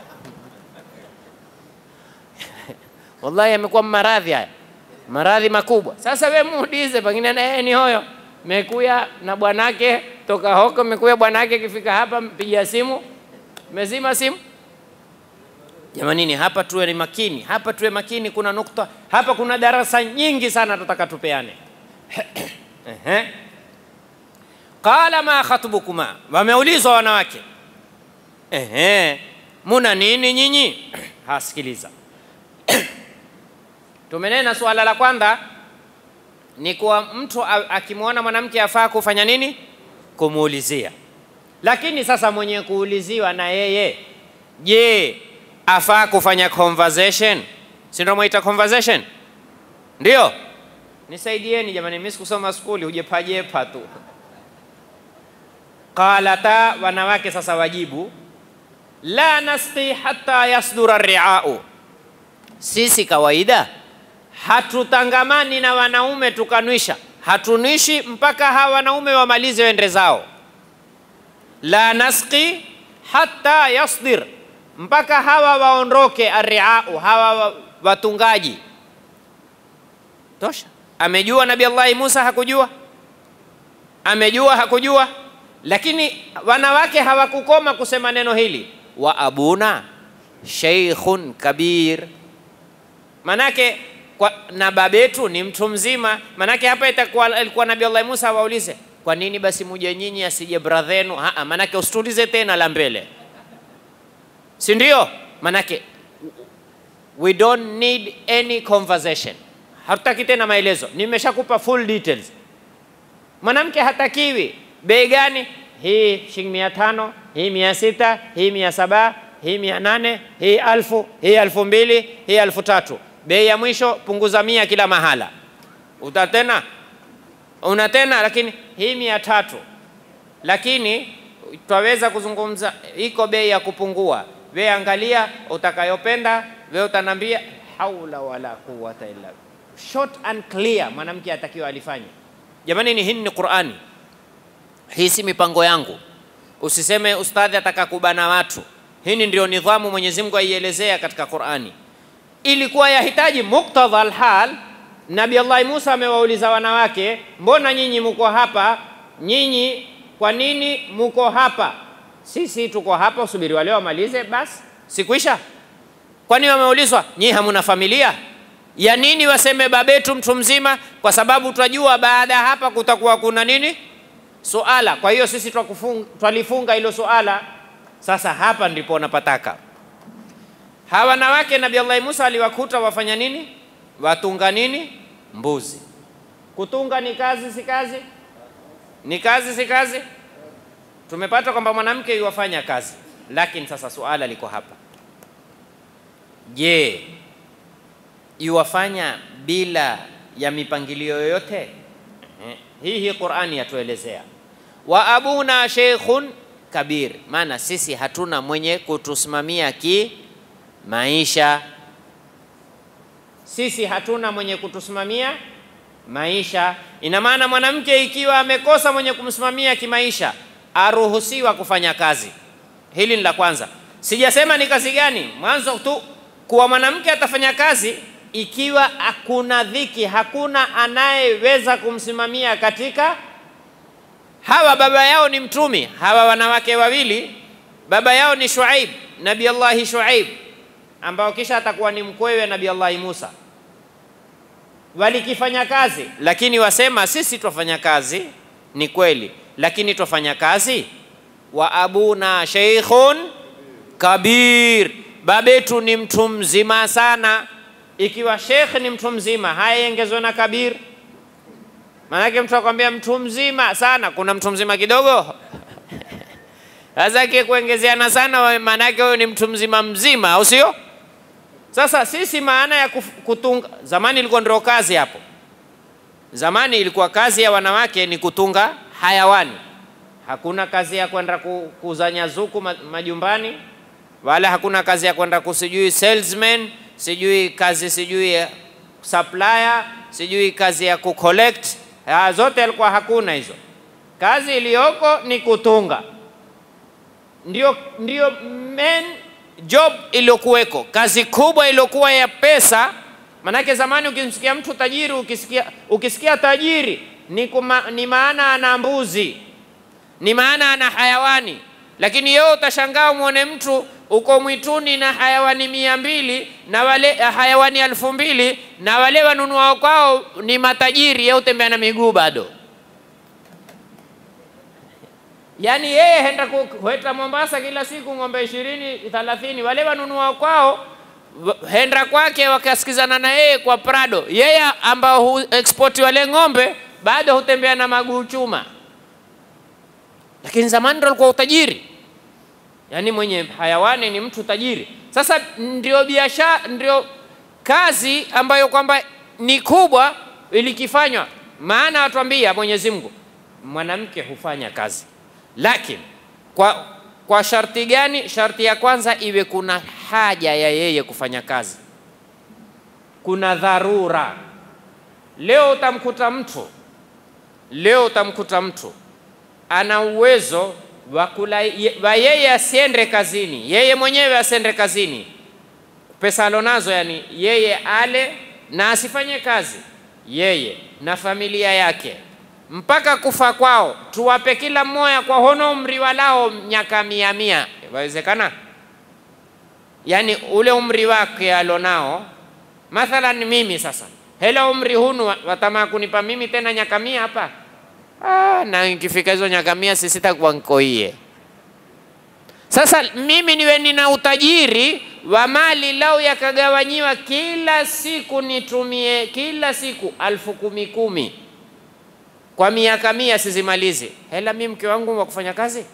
Wallahi amekuwa maradhi haya, maradhi makubwa. Sasa we muulize, pengine na yeye ni hoyo mekuya na bwanake toka hoko, mekuya bwanake, kifika hapa mpigia simu, mezima simu. Jamanini, hapa tuwe ni makini, hapa tuwe makini. Kuna nukta hapa, kuna darasa nyingi sana tutaka tupeane. Qala ma khatbukuma, wameulizwa wanawake, ehe, muna nini nyinyi? Hasikiliza, tumenena suala la kwanza ni kuwa mtu akimwona mwanamke afaa kufanya nini? Kumuulizia. Lakini sasa mwenye kuuliziwa na yeye, je, afaa kufanya conversation? Si ndio mwaita conversation? Ndio, nisaidieni jamani, mimi sikusoma skuli, hujepajepa tu. Qalata, wanawake sasa wajibu, la nasqi hatta yasdura riau, sisi kawaida hatutangamani na wanaume tukanwisha, hatunwishi mpaka hawa wanaume wamalize wende zao. La nasqi hatta yasdir, mpaka hawa waondoke. Arriau, hawa watungaji. Tosha. Amejua Nabii Allahi Musa? Hakujua? Amejua? Hakujua? Lakini wanawake hawakukoma kusema neno hili, wa abuna sheikhun kabir, manake kwa, na babetu ni mtu mzima. Manake hapa itakuwa alikuwa Nabii Allah Musa awaulize, kwa nini basi muje nyinyi asije brathenu? Aa, manake usitulize tena la mbele, si ndio? Manake we don't need any conversation. hatutaki tena maelezo, nimeshakupa full details. Mwanamke hatakiwi bei gani? Hii shilingi mia tano, hii mia sita, hii mia saba, hii mia nane, hii alfu, hii alfu mbili, hii alfu tatu. Bei ya mwisho punguza mia kila mahala. Uta tena una tena, lakini hii mia tatu, lakini twaweza kuzungumza, iko bei ya kupungua. We angalia utakayopenda, we utanambia haula wala quwwata illa short and clear, mwanamke atakiwa alifanye. Jamani, ni hii ni Qur'ani, hii si mipango yangu. Usiseme ustadhi ataka kubana watu. Hii ndio nidhamu Mwenyezi Mungu aielezea katika Qur'ani, ilikuwa yahitaji muktadha alhal. Nabii Allah Musa amewauliza wanawake, mbona nyinyi muko hapa? Nyinyi kwa nini muko hapa? Sisi tuko hapa, usubiri wale wamalize, basi sikuisha. Kwani wameulizwa nyinyi hamuna familia? ya nini waseme babetu mtu mzima? Kwa sababu twajua baada ya hapa kutakuwa kuna nini suala. Kwa hiyo sisi twalifunga hilo suala. Sasa hapa ndipo napataka hawa wanawake. Nabii Allah Musa aliwakuta wafanya nini? Watunga nini? Mbuzi. Kutunga ni kazi, si kazi? Ni kazi, si kazi? Tumepata kwamba mwanamke yuwafanya kazi, lakini sasa suala liko hapa, je, iwafanya bila ya mipangilio yoyote eh? Hii hii Qur'ani yatuelezea, wa abuna sheikhun kabir, maana sisi hatuna mwenye kutusimamia ki maisha, sisi hatuna mwenye kutusimamia maisha. Ina maana mwanamke ikiwa amekosa mwenye kumsimamia kimaisha, aruhusiwa kufanya kazi. Hili ni la kwanza. Sijasema ni kazi gani, mwanzo tu kuwa mwanamke atafanya kazi ikiwa hakuna dhiki, hakuna anayeweza kumsimamia katika hawa. Baba yao ni mtumi, hawa wanawake wawili, baba yao ni Shuaib, Nabii Allahi Shuaib, ambao kisha atakuwa ni mkwewe Nabii Allahi Musa. Walikifanya kazi, lakini wasema sisi twafanya kazi, ni kweli, lakini twafanya kazi wa abuna sheikhun kabir, babetu ni mtu mzima sana ikiwa shekhe ni mtu mzima, haya ongezwe na kabir. Maanake mtu akwambia mtu mzima sana, kuna mtu mzima kidogo sasa kuongezeana sana, maanake huyo ni mtu mzima mzima, au sio? Sasa sisi maana ya kutunga, zamani ilikuwa ndio kazi hapo. Zamani ilikuwa kazi ya wanawake ni kutunga hayawani, hakuna kazi ya kwenda kuzanya zuku majumbani, wala hakuna kazi ya kwenda kusijui salesman sijui kazi sijui supplier sijui kazi ya kucollect, zote alikuwa hakuna hizo. Kazi iliyoko ni kutunga, ndio, ndio main job iliyokuweko, kazi kubwa iliyokuwa ya pesa. Manake zamani ukimsikia mtu tajiri, ukisikia, ukisikia tajiri ni, kuma, ni maana ana mbuzi, ni maana ana hayawani, lakini yeye utashangaa umwone mtu uko mwituni na hayawani mia mbili na wale hayawani elfu mbili na wale wanunuao kwao ni matajiri, yeye utembea na miguu bado. Yaani yeye henda kueta Mombasa kila siku ng'ombe ishirini thalathini, wale wanunuao kwao henda kwake wakasikizana na yeye kwa Prado, yeye ambao hu export wale ng'ombe bado hutembea na maguu chuma. Lakini zamani ndo alikuwa utajiri yaani mwenye hayawani ni mtu tajiri. Sasa ndio biashara, ndio kazi ambayo kwamba ni kubwa ilikifanywa. Maana atuambia Mwenyezi Mungu mwanamke hufanya kazi, lakini kwa, kwa sharti gani? Sharti ya kwanza iwe kuna haja ya yeye kufanya kazi, kuna dharura. Leo utamkuta mtu leo utamkuta mtu ana uwezo wa yeye asiende kazini, yeye mwenyewe asiende kazini, pesa alonazo, yani yeye ale na asifanye kazi, yeye na familia yake mpaka kufa kwao, tuwape kila mmoja kwa hono umri walao miaka mia mia. Wawezekana? Yani ule umri wake alonao, mathalan mimi sasa, hela umri hunu watamaa kunipa mimi tena nyaka mia hapa Ah, na ikifika hizo nyaka mia sisi takuwa nkoie. Sasa mimi niwe nina utajiri wa mali lau yakagawanyiwa kila siku nitumie kila siku alfu kumi kumi kwa miaka mia sizimalizi, hela mi mke wangu wa kufanya kazi?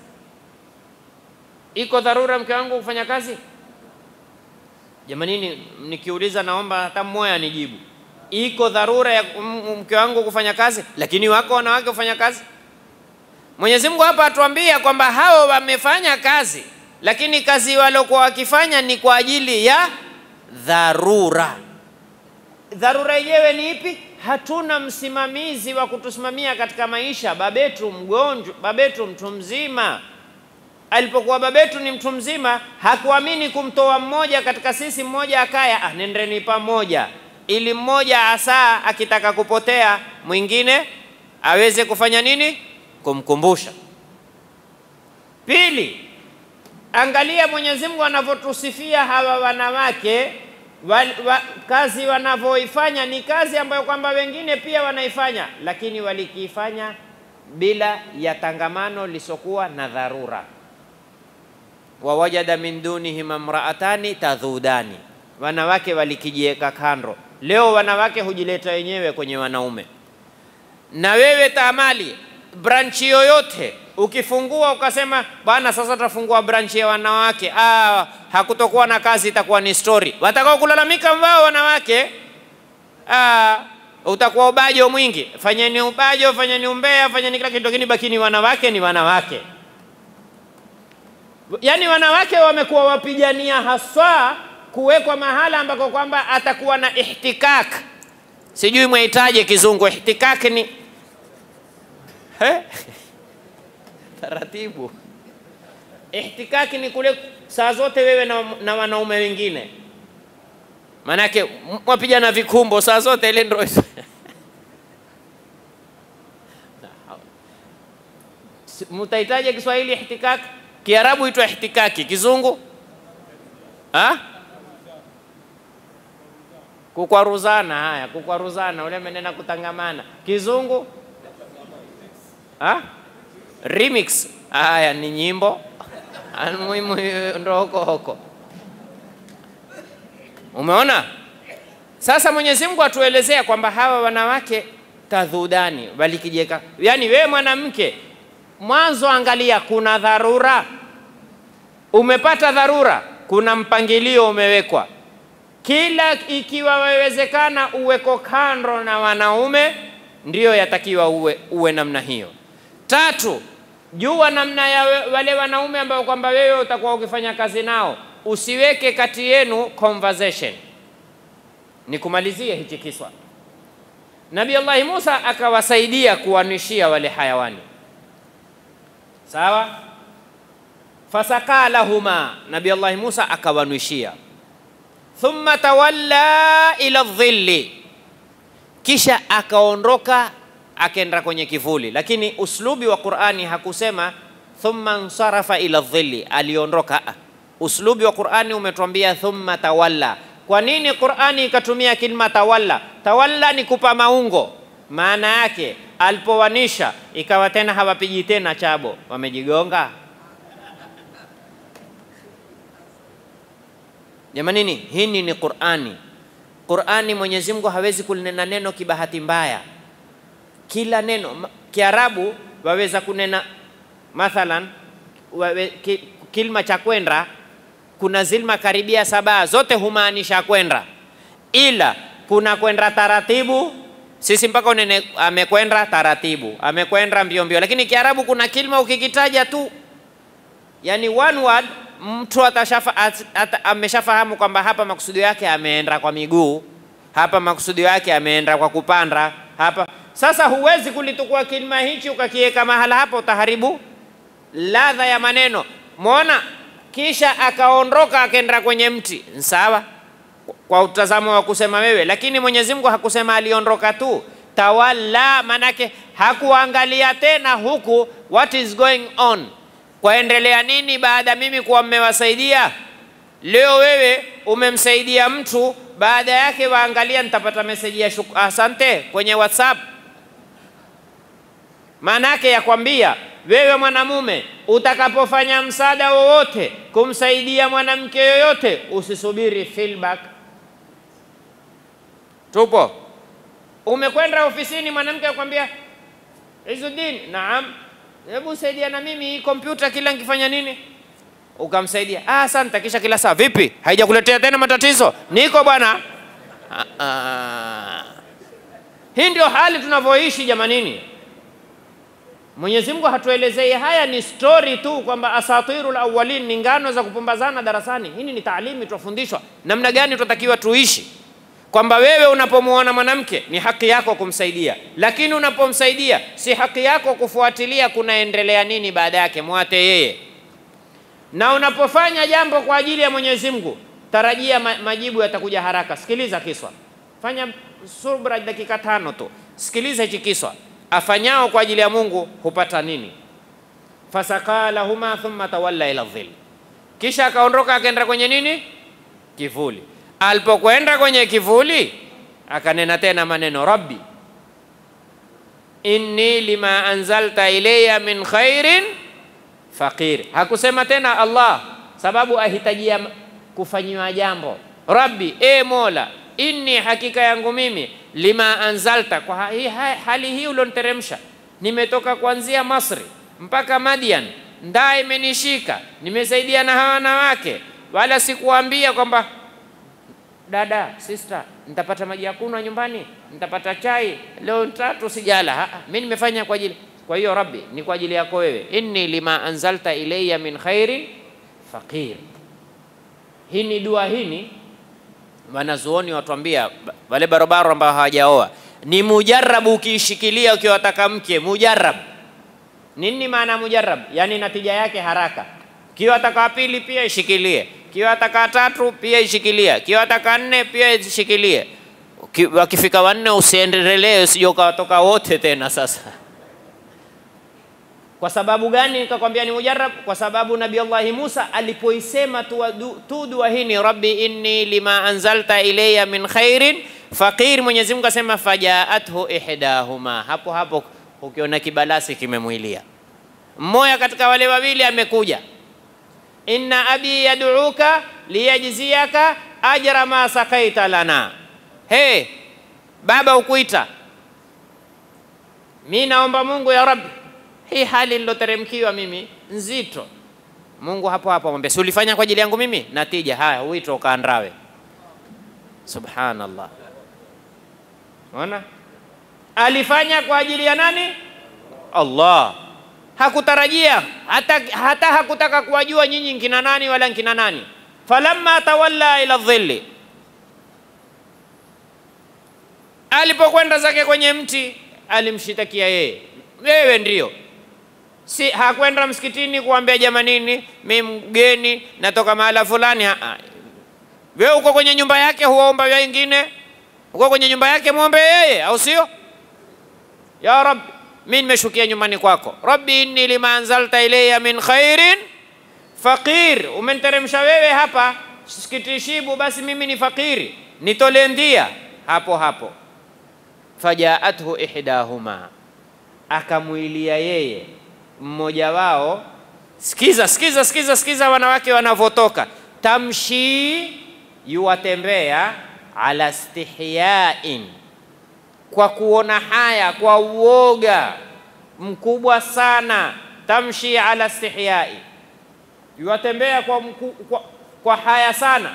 Iko dharura mke wangu kufanya kazi? Jamanini, nikiuliza naomba hata mmoja anijibu, iko dharura ya mke wangu kufanya kazi? Lakini wako wanawake kufanya kazi. Mwenyezi Mungu hapa atuambia kwamba hao wamefanya kazi, lakini kazi waliokuwa wakifanya ni kwa ajili ya dharura. Dharura yenyewe ni ipi? Hatuna msimamizi wa kutusimamia katika maisha. Babetu mgonjwa, babetu mtu mzima. Alipokuwa babetu ni mtu mzima, hakuamini kumtoa mmoja katika sisi, mmoja akaya, ah, nendeni pamoja, ili mmoja asaa akitaka kupotea mwingine aweze kufanya nini? Kumkumbusha. Pili, angalia Mwenyezi Mungu anavyotusifia hawa wanawake wa, wa, kazi wanavyoifanya ni kazi ambayo kwamba wengine pia wanaifanya, lakini walikiifanya bila ya tangamano lisokuwa na dharura. wawajada min dunihim imraatani tadhudani, wanawake walikijieka kando. Leo wanawake hujileta wenyewe kwenye wanaume. Na wewe taamali branchi yoyote ukifungua ukasema bwana, sasa tutafungua branchi ya wanawake, ah, hakutokuwa na kazi, itakuwa ni story. Watakao kulalamika mbao wanawake, ah, utakuwa ubajo mwingi. Fanyeni ubajo, fanyeni umbea, fanyeni kila kitu, lakini bakini wanawake ni wanawake. Yaani wanawake wamekuwa wapigania haswa kuwekwa mahala ambako kwamba atakuwa na ihtikak, sijui mwahitaje kizungu. Ihtikak ni He? taratibu. Ihtikaki ni kule saa zote wewe na, na wanaume wengine, maanake mwapigana vikumbo saa zote, ile ndio mtahitaji Kiswahili ihtikaki, Kiarabu itwa ihtikaki, Kizungu ha? Kukwaruzana. Haya, kukwaruzana, ule menena kutangamana. Kizungu ha? Remix. Haya ni nyimbo muhimu, ndo huko huko. Umeona? Sasa Mwenyezi Mungu atuelezea kwamba hawa wanawake tadhudani walikijeka, yaani wewe mwanamke, mwanzo angalia, kuna dharura, umepata dharura, kuna mpangilio umewekwa, kila ikiwa wawezekana uweko kando na wanaume, ndiyo yatakiwa uwe, uwe namna hiyo. Tatu, jua namna ya wale wanaume ambao kwamba wewe utakuwa ukifanya kazi nao, usiweke kati yenu conversation. Nikumalizie hichi kiswa. Nabii Allahi Musa akawasaidia kuwanishia wale hayawani, sawa. Fasaka lahuma, Nabii Allahi Musa akawanwishia. Thumma tawalla ila dhilli, kisha akaondoka akenda kwenye kivuli, lakini uslubi wa Qur'ani hakusema thumma nsarafa ila dhilli, aliondoka. Uslubi wa Qur'ani umetuambia thumma tawalla. Kwa nini Qur'ani ikatumia kilima tawalla? Tawalla ni kupa maungo, maana yake alipowanisha ikawa tena hawapigi tena chabo, wamejigonga. Jamanini, hii ni Qur'ani. Qur'ani Mwenyezi Mungu hawezi kulinena neno kibahati mbaya kila neno Kiarabu waweza kunena mathalan wawe, ki, kilima cha kwenda, kuna zilma karibia saba zote humaanisha kwenda, ila kuna kwenda taratibu. Sisi mpaka unene amekwenda taratibu, amekwenda mbio mbio, lakini Kiarabu kuna kilima ukikitaja tu, yani one word, mtu atashafa, at, at, ameshafahamu kwamba hapa makusudio yake ameenda kwa miguu, hapa makusudio yake ameenda kwa kupanda hapa sasa huwezi kulitukua kilima hichi ukakiweka mahala hapo, utaharibu ladha ya maneno. Mwona, kisha akaondoka akaenda kwenye mti, sawa kwa utazamo wa kusema wewe, lakini Mwenyezi Mungu hakusema aliondoka tu. Tawalla manake hakuangalia tena huku, what is going on, kwaendelea nini baada mimi kuwa mmewasaidia. Leo wewe umemsaidia mtu, baada yake waangalia, nitapata meseji ya asante kwenye WhatsApp Maana yake ya kwambia wewe mwanamume, utakapofanya msaada wowote kumsaidia mwanamke yoyote, usisubiri feedback. Tupo, umekwenda ofisini, mwanamke akwambia, Izuddin, naam, hebu saidia na mimi hii kompyuta, kila nikifanya nini ukamsaidia. Ah, asante. Kisha kila saa, vipi, haijakuletea tena matatizo? Niko bwana. Ah, ah. Hii ndio hali tunavyoishi jamanini. Mwenyezi Mungu hatuelezei haya, ni story tu kwamba asatirul awwalin ni ngano za kupumbazana darasani. Hii ni taalimi, twafundishwa namna gani tunatakiwa tuishi, kwamba wewe unapomwona mwanamke ni haki yako kumsaidia, lakini unapomsaidia si haki yako kufuatilia kunaendelea nini baada yake, mwate yeye. Na unapofanya jambo kwa ajili ya Mwenyezi Mungu, tarajia ma majibu yatakuja haraka. Sikiliza kiswa, fanya subra dakika tano tu, sikiliza hichi kiswa afanyao kwa ajili ya Mungu hupata nini? fasaka lahuma thumma tawalla ila dhil, kisha akaondoka akaenda kwenye nini? Kivuli. Alipokwenda kwenye kivuli akanena tena maneno rabbi inni lima anzalta ilayya min khairin faqir. Hakusema tena Allah, sababu ahitajia kufanyiwa jambo. Rabbi, e Mola, inni hakika yangu mimi lima anzalta, kwa hii hali hii ulionteremsha, nimetoka kuanzia Masri mpaka Madian, ndaa imenishika, nimesaidia na hawa wanawake, wala sikuambia kwamba dada, sister, nitapata maji ya kunywa nyumbani, nitapata chai leo tatu sijala. Mimi nimefanya kwa ajili kwa hiyo Rabbi, ni kwa ajili yako wewe, inni lima anzalta ilayya min khairin faqir. Hii ni dua hini wanazuoni watuambia wale barobaro ambao hawajaoa ni mujarabu. Ukiishikilia ukiwataka mke mujarab. Nini maana mujarab? Yani natija yake haraka. Kiwataka wa pili pia ishikilie, kiwataka tatu pia ishikilie, kiwataka nne pia ishikilie. Wakifika wanne usiendelee, usije ukawatoka wote tena. Sasa kwa sababu gani nikakwambia ni mujarab? Kwa sababu Nabii Allahi Musa alipoisema tu dua hii ni rabbi inni lima anzalta ilayya min khairin faqir, Mwenyezi Mungu asema fajaathu ihdahuma, hapo hapo ukiona kibalasi kimemwilia mmoja katika wale wawili amekuja, inna abi yad'uka liyajziyaka ajra ma sakaita lana. Hey, baba ukuita, mi naomba Mungu ya rabbi hii hali niloteremkiwa mimi nzito. Mungu hapo hapo amwambia, si ulifanya kwa ajili yangu mimi? Natija haya, uito ukaandawe. Subhanallah, ona alifanya kwa ajili ya nani? Allah. Hakutarajia hata, hata hakutaka kuwajua nyinyi nkina nani wala nkina nani. Falamma tawalla ila dhilli, alipokwenda zake kwenye mti alimshitakia yeye, wewe ndio si hakwenda msikitini kuambia jamanini, mi mgeni natoka mahala fulani. Wewe uko kwenye nyumba yake, huwaomba wengine, uko kwenye nyumba yake, muombe yeye, au sio? Ya Rabbi, mi nimeshukia nyumbani kwako. Rabbi inni lima anzalta ilayya min khairin faqir, umenteremsha wewe hapa sikitishibu, basi mimi ni fakiri, nitolee ndia. Hapo hapo fajaathu ihdahuma, akamwilia yeye mmoja wao. Sikiza, sikiza, sikiza, sikiza wanawake wanavyotoka. Tamshi, yuwatembea ala stihyain, kwa kuona haya, kwa uoga mkubwa sana. Tamshi ala stihyai, yuwatembea kwa, mku, kwa, kwa haya sana.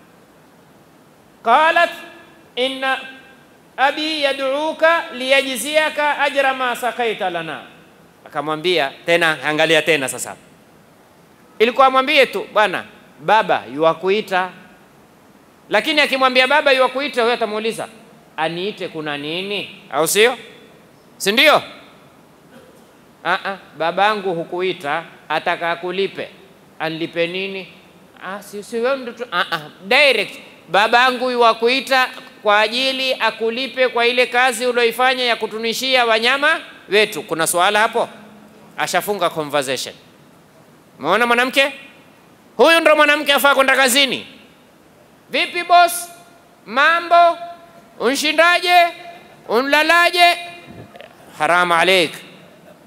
Qalat inna abi yad'uka liyajziyaka ajra ma sakaita lana akamwambia tena, angalia tena sasa, ilikuwa amwambie tu bwana, baba yuwakuita. Lakini akimwambia baba yuwakuita, huyo atamuuliza aniite kuna nini, au sio? Si ndio? Babangu hukuita, ataka kulipe, anlipe nini? Ah, si, si wewe ndo direct, babangu yuwakuita kwa ajili akulipe kwa ile kazi ulioifanya ya kutunishia wanyama wetu. Kuna swala hapo? Ashafunga conversation. Umeona mwanamke huyu, ndo mwanamke afaa kwenda kazini. Vipi boss, mambo unshindaje, unlalaje? Haramu alaik,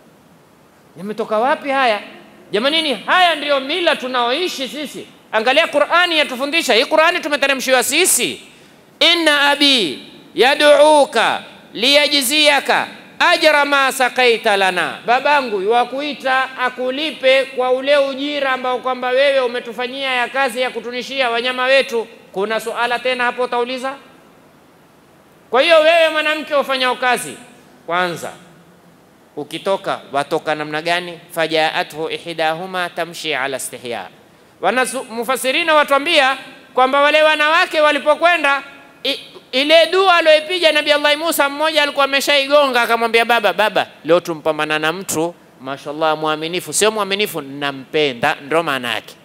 Yametoka wapi haya jamanini? Haya ndiyo mila tunaoishi sisi. Angalia Qur'ani yatufundisha. Hii Qur'ani tumeteremshiwa sisi, inna abi yaduuka liyajziyaka ajra ma sakaita lana, babangu yuwakuita akulipe kwa ule ujira ambao kwamba wewe umetufanyia ya kazi ya kutunishia wanyama wetu. Kuna suala tena hapo utauliza? Kwa hiyo wewe mwanamke ufanyao kazi, kwanza ukitoka watoka namna gani? fajaathu ihdahuma tamshi ala istihya. Wanasu, mufasirina watuambia kwamba wale wanawake walipokwenda i, ile dua aliyoipiga Nabii Allah Musa, mmoja alikuwa ameshaigonga akamwambia, baba baba, leo tumpambana na mtu mashallah, mwaminifu. Sio mwaminifu, nampenda, ndo maana yake.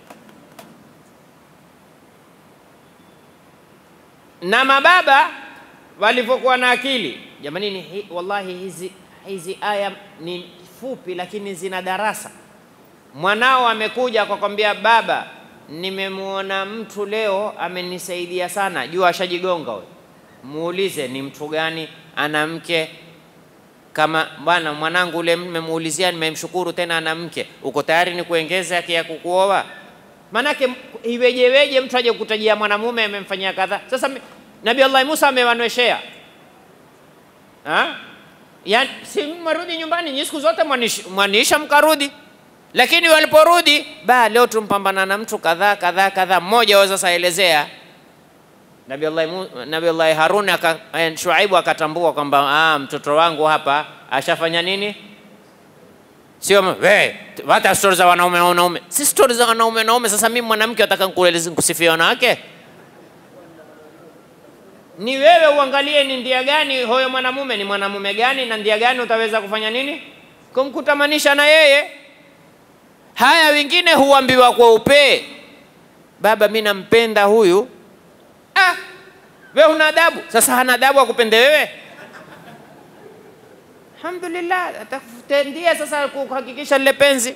Na mababa walivyokuwa na akili jamanini, hi, wallahi hizi hizi aya ni fupi, lakini zina darasa. Mwanao amekuja akakwambia, baba, nimemwona mtu leo amenisaidia sana, jua ashajigonga huyo. Muulize ni mtu gani, ana mke kama bwana, mwanangu ule nimemuulizia, nimemshukuru tena ana mke, uko tayari ni kuongeza yake ya kukuoa? Manake iwejeweje mtu aje kutajia mwanamume amemfanyia kadhaa? Sasa Nabii Allah Musa amewanweshea Yaani, si mwarudi nyumbani nyi siku zote mwaniisha mkarudi, lakini waliporudi ba leo tumpambana na mtu kadhaa kadhaa kadhaa. Mmoja wao sasa elezea Nabii Allah Nabii Allah Harun aka, Shuaibu akatambua kwamba ah, mtoto wangu hapa ashafanya nini? Sio we hata stori za wanaume wanaume, si stori za wanaume wanaume. Sasa mimi mwanamke nataka nikueleze kusifia wanawake ni wewe uangalie ni ndia gani huyo mwanamume ni mwanamume gani na ndia gani utaweza kufanya nini kumkutamanisha na yeye. Haya wengine huambiwa kwa upee, baba, mi nampenda huyu. Ah, we una adabu. Sasa hana adabu akupende wewe? Alhamdulillah, atakutendia sasa kuhakikisha lile penzi.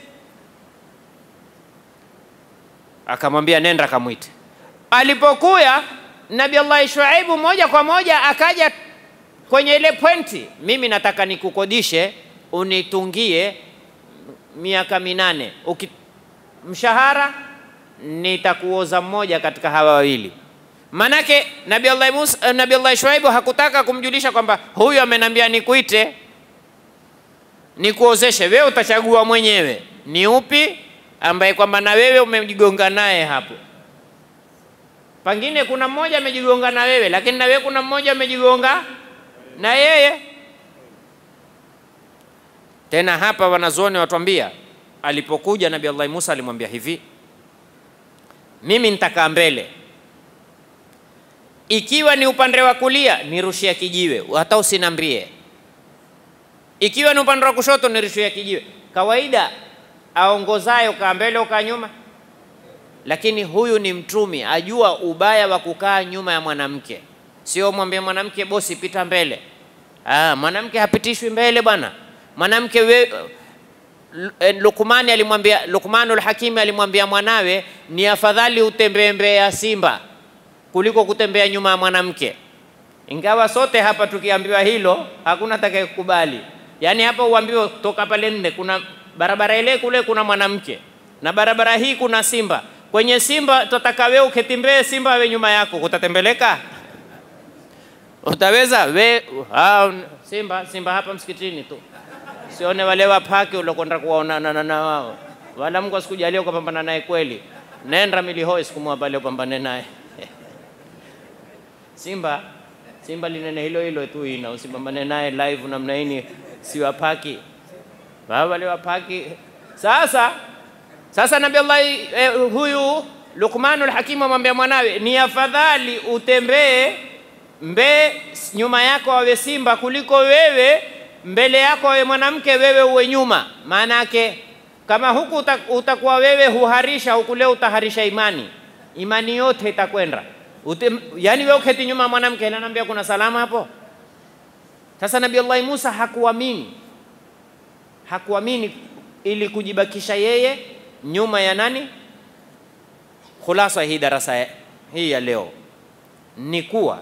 Akamwambia nenda kamwite. Alipokuya Nabii Allah Shuaibu moja kwa moja akaja kwenye ile pointi, mimi nataka nikukodishe unitungie miaka minane Uki, mshahara nitakuoza mmoja katika hawa wawili. Manake Nabii Allah Musa, Nabii Allah Shuaibu hakutaka kumjulisha kwamba huyu amenambia nikuite nikuozeshe, wewe utachagua mwenyewe ni upi ambaye kwamba na wewe umejigonga naye hapo Pengine kuna mmoja amejigonga na wewe, lakini na wewe kuna mmoja amejigonga na yeye. Tena hapa wanazuoni watuambia, alipokuja Nabii Allah Musa alimwambia hivi, mimi nitakaa mbele, ikiwa ni upande wa kulia nirushia kijiwe, hata usinambie. Ikiwa ni upande wa kushoto nirushia kijiwe. Kawaida aongozayo kaa mbele ukaa nyuma lakini huyu ni mtumi, ajua ubaya wa kukaa nyuma ya mwanamke. Sio mwambie mwanamke bosi, pita mbele. Ah, mwanamke hapitishwi mbele bwana. Mwanamke we, Lukmani alimwambia Lukmanul Hakimi alimwambia mwanawe, ni afadhali utembee mbele ya simba kuliko kutembea nyuma ya mwanamke. Ingawa sote hapa tukiambiwa hilo hakuna atakayekubali. Yaani hapa uambiwe toka pale nne, kuna barabara ile kule kuna mwanamke na barabara hii kuna simba kwenye simba tutataka wewe uketembee simba we nyuma yako, utatembeleka? Utaweza we? Ha, simba simba hapa msikitini tu, sione wale wapaki uliokwenda kuwaonana na wao, wala Mungu asikujalia ukapambana naye kweli. Nenda milihoi siku moja pale upambane naye simba simba linene hilo hilo tu ina, usipambane naye live namna hii, si wapaki wale wapaki sasa sasa Nabii Allah eh, huyu Luqmanul Hakim amwambia mwanawe, ni afadhali utembee mbe nyuma yako awe simba kuliko wewe mbele yako awe mwanamke, wewe uwe nyuma. Maana yake kama huku utakuwa wewe huharisha, huku leo utaharisha imani, imani yote itakwenda. Yani wewe uketi nyuma mwanamke, ananiambia kuna salama hapo. Sasa Nabii Allah Musa hakuamini, hakuamini ili kujibakisha yeye nyuma ya nani? Khulasa hii darasa hii ya leo ni kuwa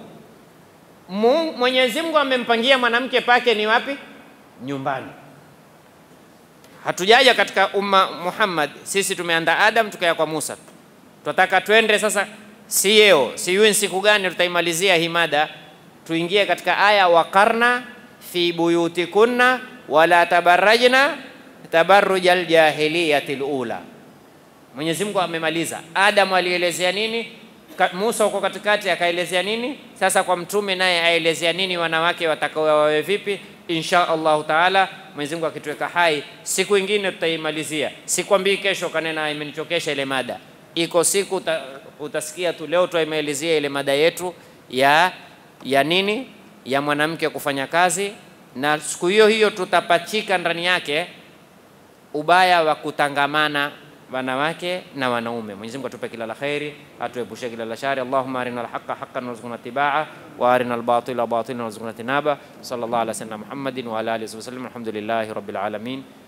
Mwenyezi Mungu amempangia mwanamke pake ni wapi? Nyumbani. hatujaja katika umma Muhammad, sisi tumeanda Adam tukaya kwa Musa. Tunataka twende sasa, si yeo sijui siku gani tutaimalizia hii mada, tuingie katika aya waqarna fi buyutikunna wala tabarrajna tabarrujal jahiliyati lula. Mwenyezi Mungu amemaliza. Adam alielezea nini? Ka- Musa huko katikati akaelezea nini? Sasa kwa mtume naye aelezea nini wanawake watakao wawe vipi? Insha Allahu taala, Mwenyezi Mungu akituweka hai, siku ingine tutaimalizia. Sikwambii kesho kanena imenichokesha ile mada. Iko siku uta, utasikia tu leo tutaimalizia ile mada yetu ya ya nini, ya mwanamke kufanya kazi, na siku hiyo hiyo tutapachika ndani yake ubaya wa kutangamana wanawake na wanaume. Mwenyezi Mungu atupe kila la kheri, atuepushe kila la shari. Allahumma arina alhaqa haqqan warzuqna tibaa wa arina albatila batilan warzuqna tinaba. Sallallahu ala sayyidina Muhammadin wa ala alihi wasallam. Alhamdulillahi rabbil alamin.